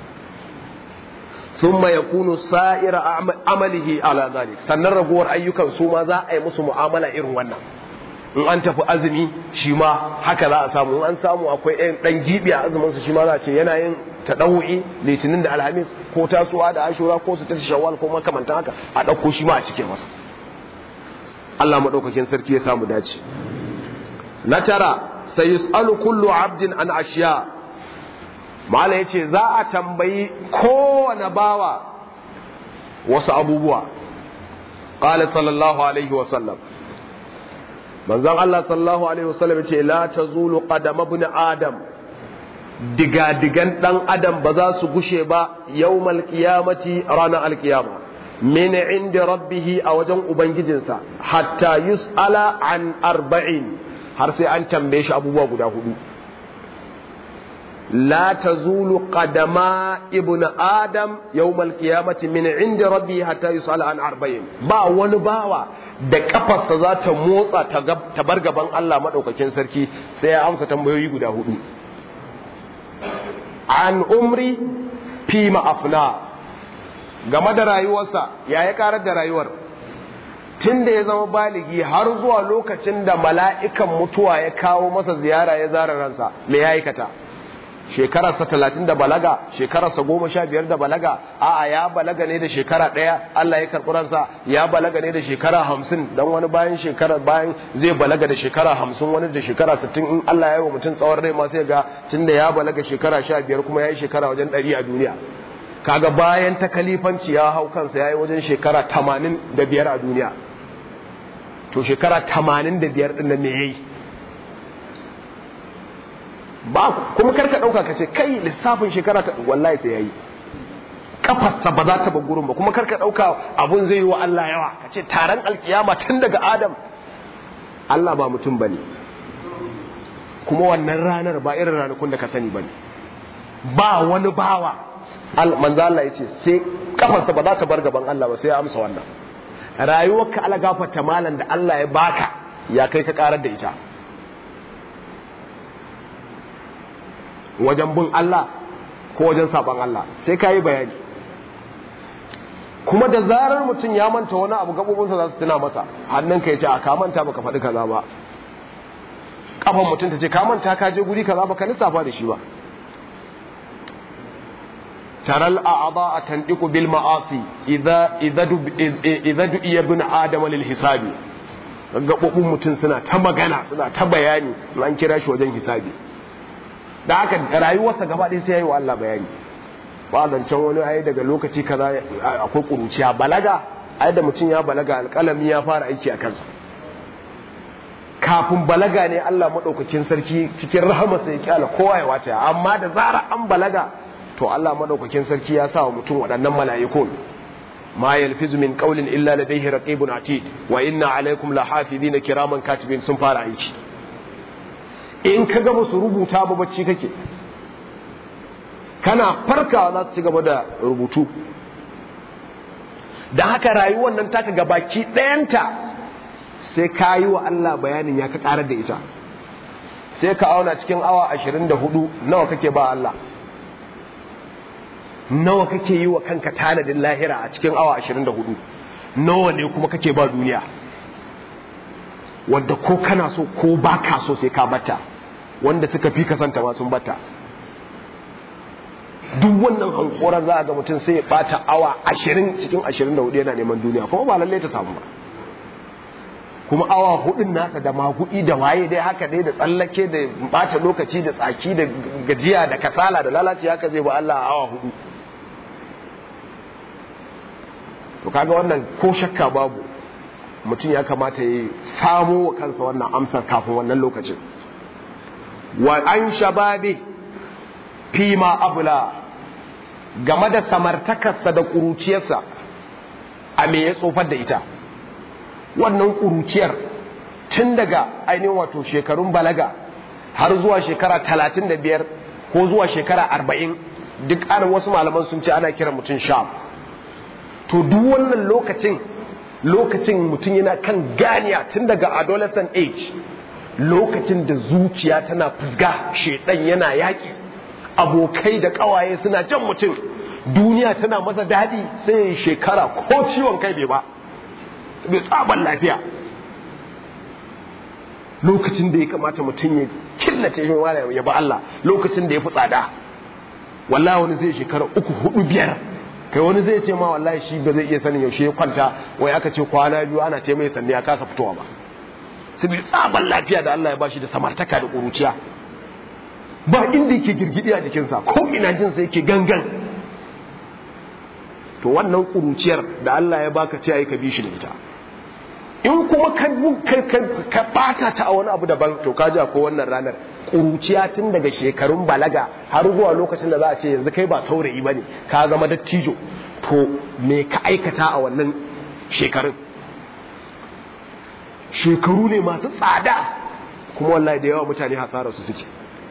ثم يكون سائر amalihi ala ذلك sannan raguwar ayyukan su ma za a yi musu mu'amala irin wannan in an tafi azumi shi ma haka za a samu in an samu akwai ɗan ɗan gibi a azumin su shi ma za a ce yana yin taɗawu'i litinin da alhamis ko tasuwa da ashura ko su tashi shawwal ko makamantan haka a ɗauko shi ma a cike masa Allah maɗaukakin sarki ya samu dace na tara sai yus'alu kullu abdin an ashiya mala yace za a tambayi kowane bawa wasu abubuwa qala sallallahu alaihi wa sallam manzon Allah sallallahu alaihi wasallam ce la tazulu qadama ibn adam diga digan dan adam ba za su gushe ba yawmal qiyamati ranar alqiyama min inda rabbih a wajen ubangijinsa hatta yus'ala an arba'in har sai an tambaye shi abubuwa guda hudu la tazulu qadama ibn adam yawmal qiyamati min inda rabbih hatta yus'ala an arba'in ba wani bawa da kafarsa za ta motsa ta bar gaban Allah maɗaukakin sarki sai ya amsa tambayoyi guda hudu an umri fi ma'afna game da rayuwarsa ya ya karar da rayuwar tun da ya zama baligi har zuwa lokacin da mala'ikan mutuwa ya kawo masa ziyara ya zara ransa me ya aikata shekararsa talatin da balaga shekararsa goma sha biyar da balaga a'a ya balaga ne da shekara ɗaya Allah ya karɓi ransa ya balaga ne da shekara hamsin dan wani bayan shekara bayan zai balaga da shekara hamsin wani da shekara sittin in Allah ya yi wa mutum tsawon rai ma sai ga tunda ya balaga shekara sha biyar kuma ya yi shekara wajen ɗari a duniya kaga bayan ta kalifanci ya hau kansa ya yi wajen shekara tamanin da biyar a duniya to shekara tamanin da biyar ɗin me ya yi ba kuma karka ɗauka ka ce kai lissafin shekara ta wallahi sai ya yi kafarsa ba za ta bar gurin ba kuma karka ɗauka abun zai yi wa Allah yawa ka ce taron alkiyama tun daga adam Allah ba mutum ba ne kuma wannan ranar ba irin ranakun da ka sani ba ne ba wani bawa manzo Allah ya ce sai kafarsa ba za ta bar gaban Allah ba sai ya amsa wannan rayuwarka ala gafarta malan da Allah ya baka ya kai ka karar da ita wajen bin Allah ko wajen saban Allah sai ka yi bayani kuma da zarar mutum ya manta wani abu gabobinsa za su tuna masa hannunka ya ce a ka manta baka faɗi kaza ba kafan mutum ta ce ka manta ka je guri kaza baka lissafa da shi ba ترى الأعضاء تنطق بالمعاصي إذا إذا دب إذا دعي ابن آدم للحساب gaɓoɓin mutum suna ta magana suna ta bayani an kira shi wajen hisabi da haka rayuwarsa gaba ɗaya sai ya yi wa Allah bayani ba zancen wani ayi daga lokaci kaza akwai ƙuruciya balaga ai da mutum ya balaga alƙalami ya fara aiki a kansa kafin balaga ne Allah maɗaukakin sarki cikin rahamarsa ya kyala kowa ya wace amma da zara an balaga to Allah madaukakin sarki ya sa wa mutum waɗannan mala'ikun ma yalfizu min qawlin illa ladayhi raqibun atid wa inna alaykum lahafizina kiraman katibin sun fara aiki in ka ga musu rubuta ba bacci kake kana farkawa za su ci gaba da rubutu da haka rayuwar nan taka gabaki ɗayanta sai ka yi wa Allah bayanin ya ka ƙarar da ita sai ka auna cikin awa ashirin da hudu nawa kake ba Allah nawa kake yi wa kanka tanadin lahira a cikin awa 24 nawa ne kuma kake ba duniya wanda ko kana so ko ba ka so sai ka bata wanda suka fi kasanta ma sun bata duk wannan hankoran za a ga mutum sai ya bata awa 20 cikin 24 yana neman duniya kuma ba lallai ta samu ba kuma awa hudun nasa da magudi da waye dai haka dai da tsallake da bata lokaci da tsaki da gajiya da kasala da lalaci haka zai ba Allah a awa hudu to kaga wannan ko shakka babu mutum ya kamata ya samo wa kansa wannan amsar kafin wannan lokacin wa an shababe fima abula game da samartakarsa da ƙuruciyarsa a me ya tsofar da ita wannan ƙuruciyar tun daga ainihin wato shekarun balaga har zuwa shekara talatin da biyar ko zuwa shekara arba'in duk ana wasu malaman sun ce ana kiran mutum sha to duk wannan lokacin lokacin mutum yana kan ganiya tun daga adolescent age lokacin da zuciya tana fusga shedan yana yaƙi abokai da ƙawaye suna jan mutum duniya tana masa daɗi sai shekara ko ciwon kai bai ba bai tsaban lafiya lokacin da ya kamata mutum ya killace shi wala ya ba Allah lokacin da ya fi tsada wallahi wani zai shekara uku hudu biyar kai wani zai ce ma wallahi shi ba zai iya sanin yaushe ya kwanta wai aka ce kwana biyu ana ce mai sanne ya kasa fitowa ba saboda tsaban lafiya da Allah ya bashi da samartaka da ƙuruciya ba inda yake girgidi a jikinsa ko ina jin sa yake gangan to wannan ƙuruciyar da Allah ya baka ce ai ka bi shi da ita in kuma ka bata ta a wani abu daban to ka ji ko wannan ranar ƙuruciya tun daga shekarun balaga har zuwa lokacin da za a ce yanzu kai ba saurayi ba ne ka zama dattijo to me ka aikata a wannan shekarun shekaru ne masu tsada kuma wallahi da yawa mutane hasararsu suke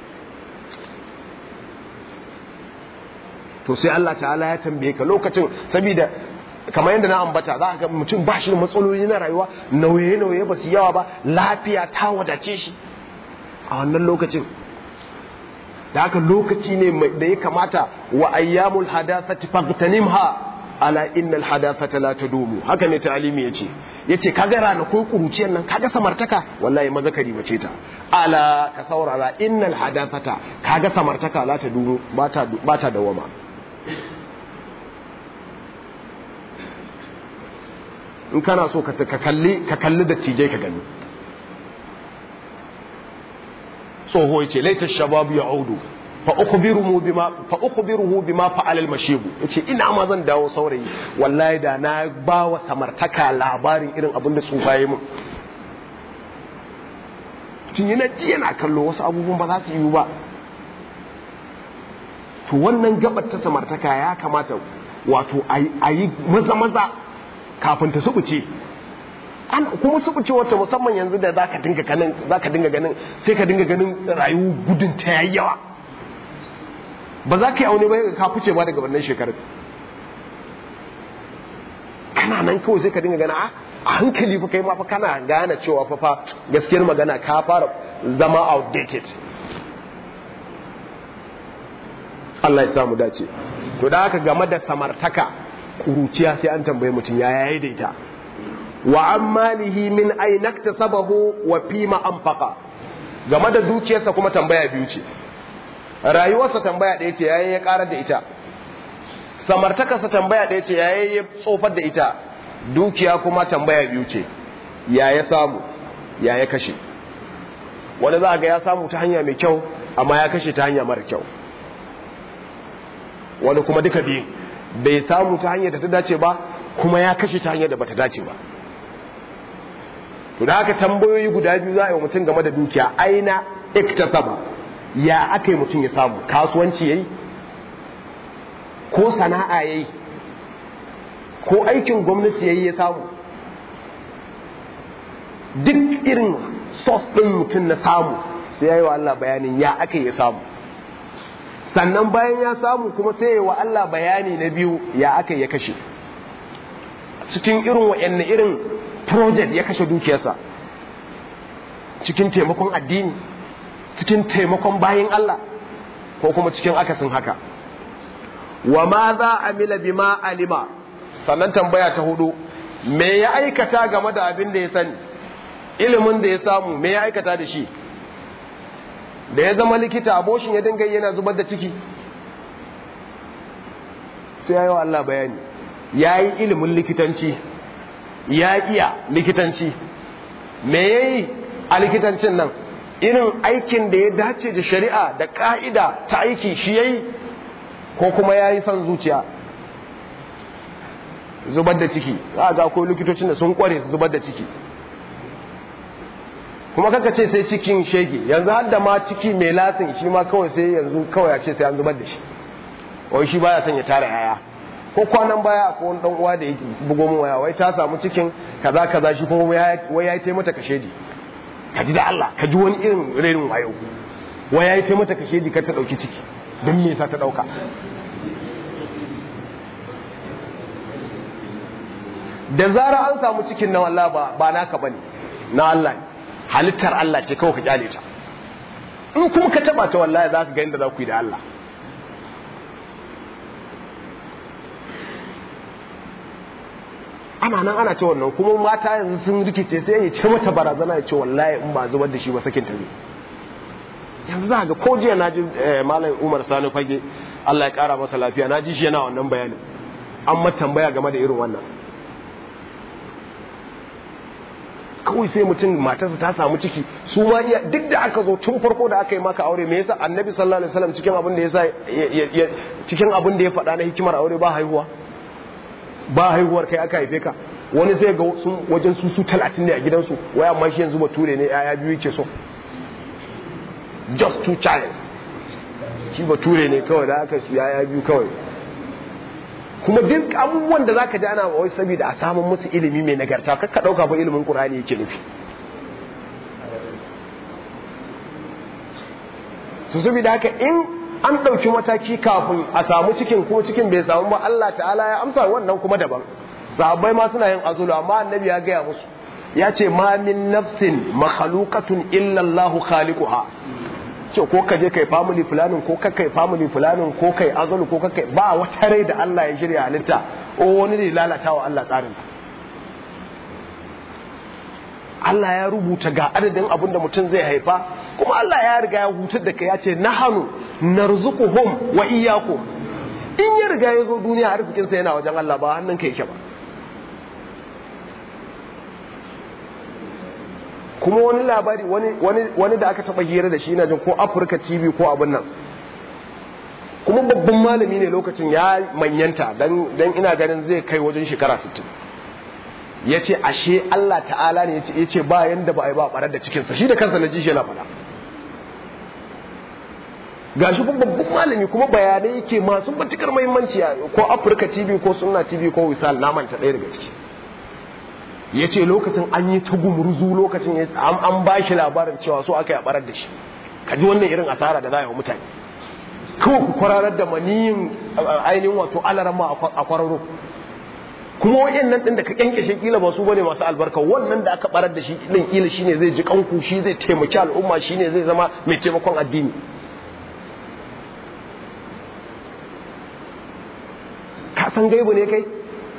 to sai Allah ta'ala ya tambaye ka lokacin saboda kamar yadda na ambata za ga mutum ba shi da matsaloli na rayuwa nauye-nauye ba su yawa ba lafiya ta wadace shi a wannan lokacin da haka lokaci ne da ya kamata wa ayyamul hadathati faghtanimha ala innal hadathata la tadumu haka ne ta'alimi yace yace kaga ranakun kuruciyar nan kaga samartaka wallahi mazakari bace ta ala ka saurara innal hadathata kaga samartaka la tadumu bata bata dawama in kana so ka kalli ka kalli da tijai ka gani tsoho yace laita shababu ya audu fa ukhbiruhu bima fa ukhbiruhu bima fa'ala al-mashibu yace ina ma zan dawo saurayi wallahi da na ba wa samartaka labarin irin abin da tsufa yi mun tun yana ji yana kallo wasu abubuwan ba za su yi ba to wannan gabar ta samartaka ya kamata wato a yi maza maza kafin ta subuce an kuma subuce wata musamman yanzu da zaka dinga ganin zaka dinga ganin sai ka dinga ganin rayu gudun ta yayi yawa ba za ka yi aune ba ka fice ba daga wannan shekarar kana nan kawai sai ka dinga gana a hankali fa kai ma fa kana gane cewa fa fa gaskiyar magana ka fara zama outdated Allah ya samu dace to da haka game da samartaka kuruciya sai an tambaye mutum ya yayi da ita wa an malihi min aina sabahu wa fima anfaqa game da dukiyarsa kuma tambaya biyu ce rayuwarsa tambaya ɗaya ce yayin ya karar da ita samartakarsa tambaya ɗaya ce yayin ya tsofar da ita dukiya kuma tambaya biyu ce ya ya samu ya ya kashe wani za a ga ya samu ta hanya mai kyau amma ya kashe ta hanya mara kyau wani kuma duka biyu bai samu ta hanyar da ta dace ba kuma ya kashe ta hanyar da bata dace ba to da haka tambayoyi guda biyu za a yi wa mutum game da dukiya aina iktasaba ya aka yi mutum ya samu kasuwanci yayi ko sana'a yayi ko aikin gwamnati yayi ya samu duk irin sos ɗin mutum na samu sai ya yi wa Allah bayanin ya aka ya samu sannan bayan ya samu kuma sai ya wa Allah bayani na biyu ya aka ya kashe cikin irin wa'anne irin project ya kashe dukiyarsa cikin taimakon addini cikin taimakon bayin Allah ko kuma cikin akasin haka wa ma za a mila bima alima sannan tambaya ta hudu me ya aikata game da abin da ya sani ilimin da ya samu me ya aikata da shi da ya zama likita aboshin ya dinga yana zubar da ciki sai ya yi wa Allah bayani ya yi ilimin likitanci ya iya likitanci me ya yi a likitancin nan irin aikin da ya dace da shari'a da ka'ida ta aiki shi ya yi ko kuma ya yi son zuciya zubar da ciki za a ga ko likitocin da sun kware su zubar da ciki kuma kaka ce sai cikin shege yanzu har da ma ciki mai lasin shi ma kawai sai yanzu kawai a ce sai an zubar da shi wai shi baya son ya tara yaya ko kwanan baya akwai wani dan uwa da yake bugo min waya wai ta samu cikin kaza kaza shi kuma wai ya yi mata kashedi ka ji da Allah ka ji wani irin rerin wayo wai ya yi mata kashedi kar ta dauki ciki don me yasa ta dauka da zara an samu cikin na Allah ba ba naka bane na Allah ne halittar Allah ce kawai ka kyale ta in kuma ka taba ta wallahi za ka ga inda za ku yi da Allah ana nan ana ce wannan kuma mata yanzu sun rikice sai ya ce mata barazana ya ce wallahi in ba zubar da shi ba sakin ta ne yanzu za ga ko jiya na ji malam Umar Sani Fage Allah ya kara masa lafiya na ji shi yana wannan bayanin an ma tambaya game da irin wannan kawai sai mutum matarsa ta samu ciki su ma iya duk da aka zo tun farko da aka yi maka aure me yasa annabi sallallahu alaihi wasallam cikin abin da yasa cikin abin da ya faɗa na hikimar aure ba haihuwa ba haihuwar kai aka haife ka wani zai ga sun wajen su su talatin ne a gidansu wai amma shi yanzu bature ne yaya biyu yake so just two child shi bature ne kawai da aka su yaya biyu kawai kuma duk abubuwan da zaka ji ana wai saboda a samun musu ilimi mai nagarta kakka dauka fa ilimin qur'ani yake nufi su saboda haka in an ɗauki mataki kafin a samu cikin ko cikin bai samu ba Allah ta'ala ya amsa wannan kuma daban sahabbai ma suna yin azulu amma annabi ya gaya musu ya ce ma min nafsin makhluqatun illa Allahu khaliquha ce ko ka je kai family planning ko kai family planning ko kai azulu ko kai ba wata rai da Allah ya shirya halitta o wani ne lalatawa Allah tsarin sa Allah ya rubuta ga adadin abin da mutum zai haifa kuma Allah ya riga ya hutar da kai ya ce nahanu narzuquhum wa iyyakum in ya riga ya zo duniya arzikin sa yana wajen Allah ba hannun ka yake ba kuma wani labari wani wani wani da aka taba hira da shi ina jin ko Africa TV ko abin nan kuma babban malami ne lokacin ya manyanta dan ina ganin zai kai wajen shekara 60 ya ce ashe Allah ta'ala ne ya ce ba yanda ba a yi ba barar da cikinsa shi da kansa na ji shi yana faɗa ga shi babban malami kuma bayanai yake masu matukar muhimmanci ko afirka tv ko sunna tv ko wisal na manta ɗaya daga ciki ya ce lokacin an yi ta gumurzu lokacin an ba shi labarin cewa so aka yi barar da shi ka ji wannan irin asara da za a yi wa mutane kawai ku kwararar da maniyin ainihin wato alarama a kwararo kuma wayannan din da ka kyankyashe kila ba su bane masu albarka wannan da aka barar da shi din kila shine zai ji kanku shi zai taimaki al'umma shine zai zama mai taimakon addini ka san gaibu ne kai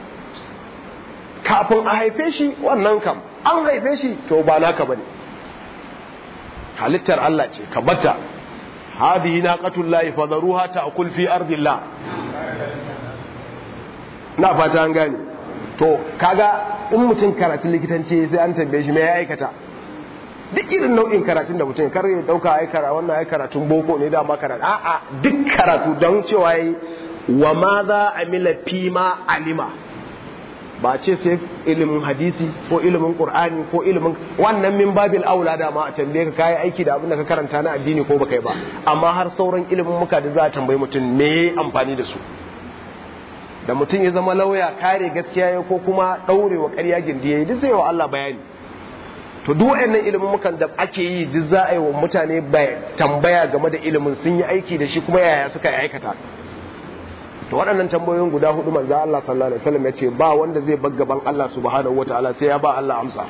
kafin a haife shi wannan kam an haife shi to ba naka bane halittar Allah ce ka bata hadihi naqatullahi fadharuha ta'kul fi ardillah na fata an gane to kaga in mutum karatun likitanci sai an tambaye shi me ya aikata duk irin nau'in karatun da mutum kar ya dauka ai kara wannan ai karatun boko ne da ma karatu a'a duk karatu don cewa yi wa ma za amila fi ma alima ba ce sai ilimin hadisi ko ilimin qur'ani ko ilimin wannan min babil aula da ma a tambaye ka kai aiki da abin da ka karanta na addini ko baka yi ba amma har sauran ilimin muka da za a tambayi mutum me amfani da su da mutum ya zama lauya kare gaskiya ya ko kuma daure wa ƙarya gindi yayi duk zai wa Allah bayani to duk waɗannan ilimin mukan da ake yi duk za a yi wa mutane tambaya game da ilimin sun yi aiki da shi kuma yaya suka yi aikata to waɗannan tambayoyin guda hudu manzo Allah sallallahu alaihi wasallam yace ba wanda zai bar gaban Allah subhanahu wataala sai ya ba Allah amsa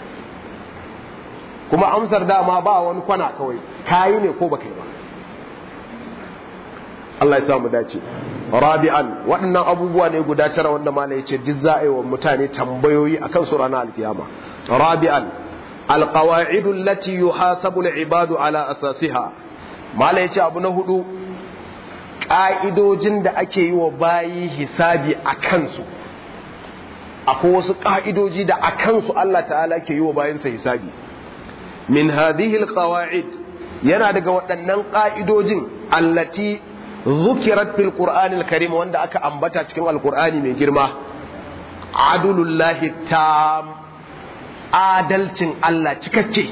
kuma amsar dama ba wani kwana kawai kayi ne ko baka yi ba Allah ya sa mu dace rabi'an waɗannan abubuwa ne guda tara wanda malai yace duk za a yi wa mutane tambayoyi akan su ranar alkiyama rabi'an alqawaidu allati yuhasabu al-ibadu ala asasiha malai yace abu na hudu ƙa'idojin da ake yi wa bayi hisabi a kansu akwai wasu ƙa'idoji da a kansu Allah ta'ala ke yi wa bayansa hisabi min hadhihi alqawaid yana daga waɗannan ƙa'idojin allati zukirat fil qur'anil karim wanda aka ambata cikin alqur'ani mai girma adulullahi tam adalcin Allah cikakke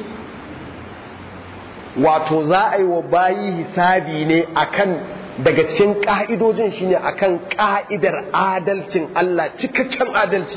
wato za a yi wa bayi hisabi ne akan daga cikin ƙa'idojin shine akan ƙa'idar adalcin Allah cikakken adalci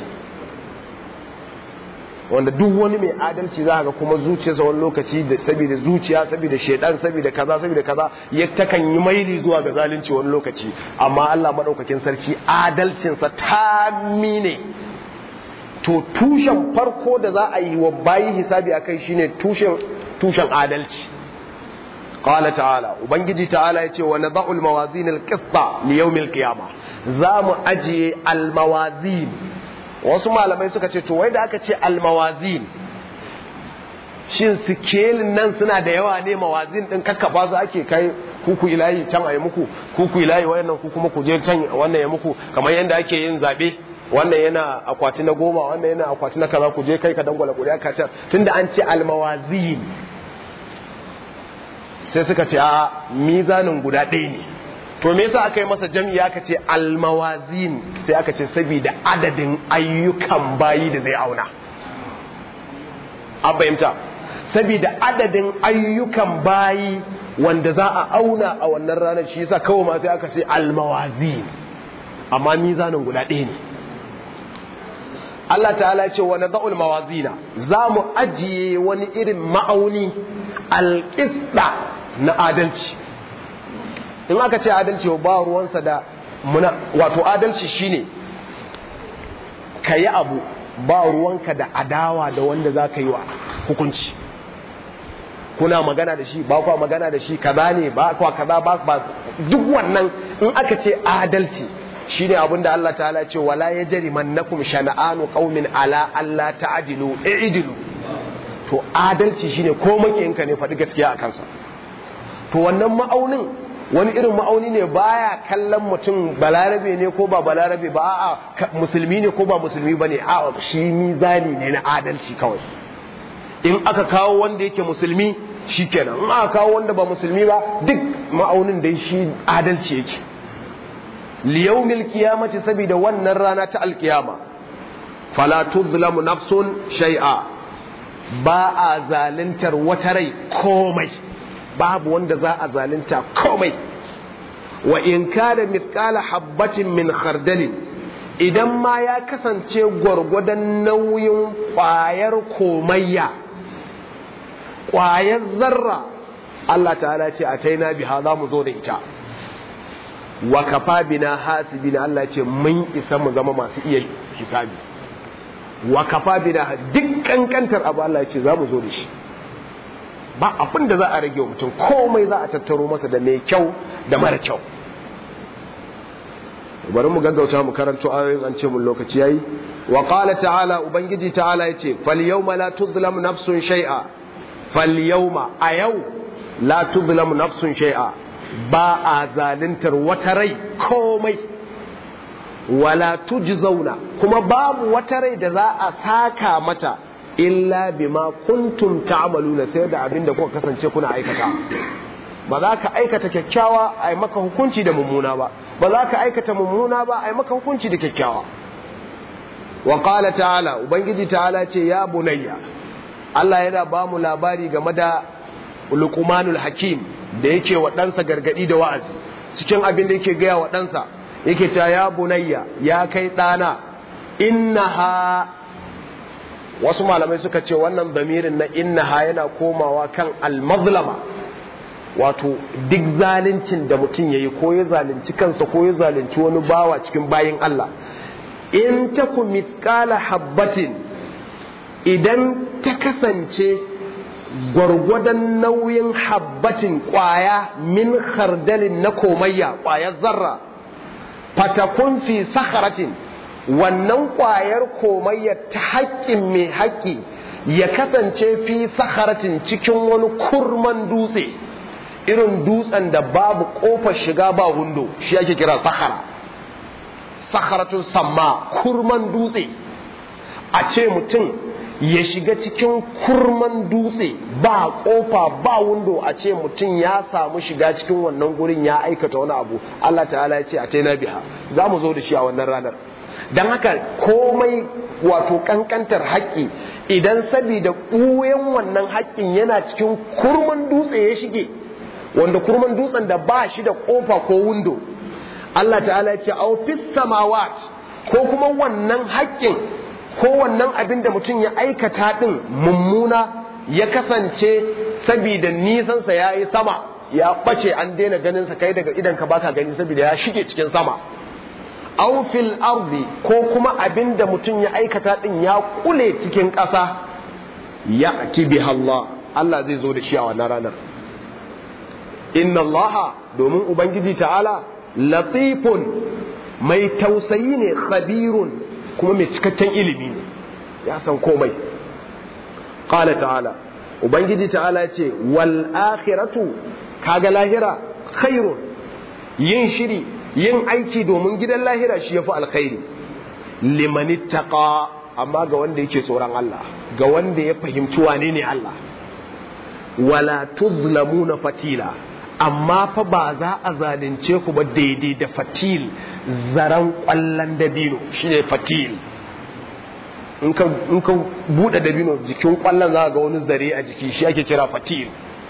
wanda duk wani mai adalci za ga kuma zuciyarsa wani lokaci da saboda zuciya saboda shedan saboda kaza saboda kaza ya takan yi maili zuwa ga zalunci wani lokaci amma Allah madaukakin sarki adalcinsa ta mine to tushen farko da za a yi wa bayi hisabi akai shine tushen tushen adalci قال تعالى وبنجي تعالى يتي ونضع الموازين القسط ليوم القيامة زام أجي الموازين wasu malamai suka ce to wai da aka ce almawazin shin sikelin nan suna da yawa ne mawazin din kakkafa su ake kai kuku ilahi can a yi muku kuku ilahi wayannan ku kuma ku je can wannan ya muku kamar yadda ake yin zabe wannan yana akwati na goma wannan yana akwati na kaza ku je kai ka dangwala kuri'a ka can tunda an ce almawazin sai suka ce a mizanin guda ɗaya ne to me yasa aka yi masa jam'i aka ce almawazin sai aka ce saboda adadin ayyukan bayi da zai auna an fahimta saboda adadin ayyukan bayi wanda za a auna a wannan ranar shi yasa kawai ma sai aka ce almawazin amma mizanin guda ɗaya ne Allah ta'ala ce wa nadha'ul mawazina za mu ajiye wani irin ma'auni alƙisda na adalci in aka ce adalci ba ruwansa da muna wato adalci shine ka yi abu ba ruwanka da adawa da wanda za ka yi wa hukunci kuna magana da shi ba kwa magana da shi kaza ne ba kwa kaza ba ba duk wannan in aka ce adalci shine abin da Allah ta'ala ce wala yajri mannakum shana'anu qaumin ala alla ta'dilu i'dilu to adalci shine ko makiyinka ne faɗi gaskiya a kansa to wannan ma'aunin wani irin ma'auni ne baya kallon mutum balarabe ne ko ba balarabe ba a'a musulmi ne ko ba musulmi ba ne a'a shi mizani ne na adalci kawai in aka kawo wanda yake musulmi shikenan in aka kawo wanda ba musulmi ba duk ma'aunin dai shi adalci yake liyawmil qiyamati saboda wannan rana ta alkiyama fala tuzlamu nafsun shay'a ba a zaluntar wata rai komai babu wanda za a zalunta komai wa in kana mithqala habbatin min khardalin idan ma ya kasance gwargwadon nauyin ƙwayar komayya ƙwayar zarra Allah ta'ala ce a taina biha za mu zo da ita wa kafa bina hasibina Allah ce mun isa mu zama masu iya hisabi wa kafa bina duk kankantar abu Allah ce za mu zo da shi ba abin da za a rage wa mutum komai za a tattaro masa da mai kyau da mara kyau bari mu gaggauta mu karanto ayoyin an ce mun lokaci yayi wa qala ta'ala ubangiji ta'ala yace fal yawma la tuzlamu nafsun shay'a fal yawma a yau la tuzlamu nafsun shay'a ba a zaluntar wata rai komai wala tujzauna kuma babu wata rai da za a saka mata illa bima kuntum ta'maluna sai da abinda kuka kasance kuna aikata ba za ka aikata kyakkyawa a yi maka hukunci da mummuna ba ba za ka aikata mummuna ba a yi maka hukunci da kyakkyawa wa qala ta'ala ubangiji ta'ala ce ya bunayya Allah yana ba mu labari game da luqmanul hakim da yake wa ɗansa gargadi da wa'azi cikin abin da yake gaya wa ɗansa yake cewa ya bunayya ya kai ɗana innaha wasu malamai suka ce wannan damirin na innaha yana komawa kan al-mazlama wato duk zaluncin da mutum ya yi ko ya zalunci kansa ko ya zalunci wani bawa cikin bayin Allah in ta ku miskala habbatin idan ta kasance gwargwadon nauyin habbatin kwaya min khardalin na komayya kwayar zarra fatakun fi sakharatin wannan kwayar komayya ta haƙƙin mai haƙƙi ya kasance fi sakharatin cikin wani kurman dutse irin dutsen da babu kofar shiga ba hundo shi ake kira sahara saharatun samma kurman dutse a ce mutum ya shiga cikin kurman dutse ba kofa ba wundo a ce mutum ya samu shiga cikin wannan gurin ya aikata wani abu Allah ta'ala ya ce a taina biha za mu zo da shi a wannan ranar don haka komai wato kankantar haƙƙi idan sabida ɓuyen wannan haƙƙin yana cikin kurman dutse ya shige wanda kurman dutsen da ba shi da kofa ko windo Allah ta'ala ya ce au fis samawat ko kuma wannan haƙƙin ko wannan abin da mutum ya aikata din mummuna ya kasance saboda nisansa ya yi sama ya ɓace an daina ganin sa kai daga idan ka baka gani saboda ya shige cikin sama au fil ardi ko kuma abin da mutum ya aikata din ya kule cikin ƙasa ya biha Allah Allah zai zo da shi a wannan ranar inna allaha domin ubangiji ta'ala latifun mai tausayi ne khabirun kuma mai cikakken ilimi ne ya san komai qala ta'ala ubangiji ta'ala ya ce wal akhiratu kaga lahira khairun yin shiri yin aiki domin gidan lahira shi yafi alkhairi liman ittaqa amma ga wanda yake tsoron Allah ga wanda ya fahimci wane ne Allah wala tuzlamuna fatila amma fa ba za a zalunce ku ba daidai da fatil zaren kwallon dabino shine fatil in ka buɗe dabino jikin kwallon za ga wani zare a jiki shi ake kira fatil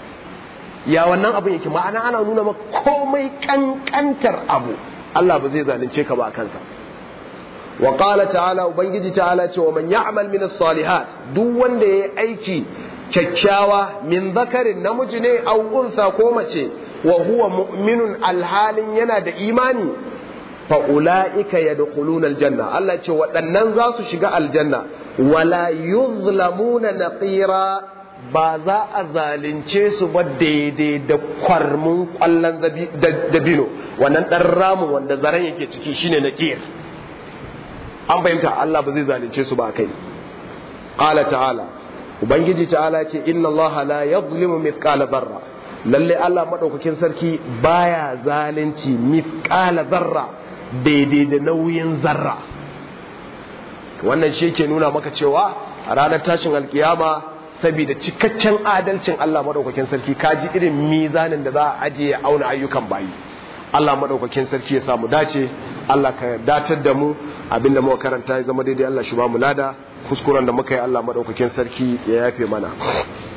ya wannan abin yake ma'ana ana nuna ma komai kankantar abu Allah ba zai zalunce ka ba a kansa wa qala ta'ala ubangiji ta'ala ce wa man ya'mal min as-salihat duk wanda yayi aiki kyakkyawa min zakarin namiji ne au unsa ko mace wa huwa mu'minun alhalin yana da imani fa ulaika yadkhuluna aljanna Allah ce waɗannan za su shiga aljanna wala yuzlamuna naqira ba za a zalunce su ba daidai da kwarmin kwallon dabino wannan ɗan ramin wanda zaren yake ciki shine naqir an fahimta Allah ba zai zalunce su ba kai qala ta'ala ubangiji ta'ala ce inna allaha la yadhlimu mithqala dharra lalle Allah madaukakin sarki baya zalunci mithqala dharra daidai da nauyin zarra wannan shi ke nuna maka cewa a ranar tashin alkiyama saboda cikakken adalcin Allah madaukakin sarki kaji irin mizanin da za a ajiye ya auna ayyukan bayi Allah madaukakin sarki ya samu dace Allah ka datar da mu abinda muka karanta ya zama daidai Allah shi ba mu lada kuskuren da muka yi Allah madaukakin sarki ya yafe mana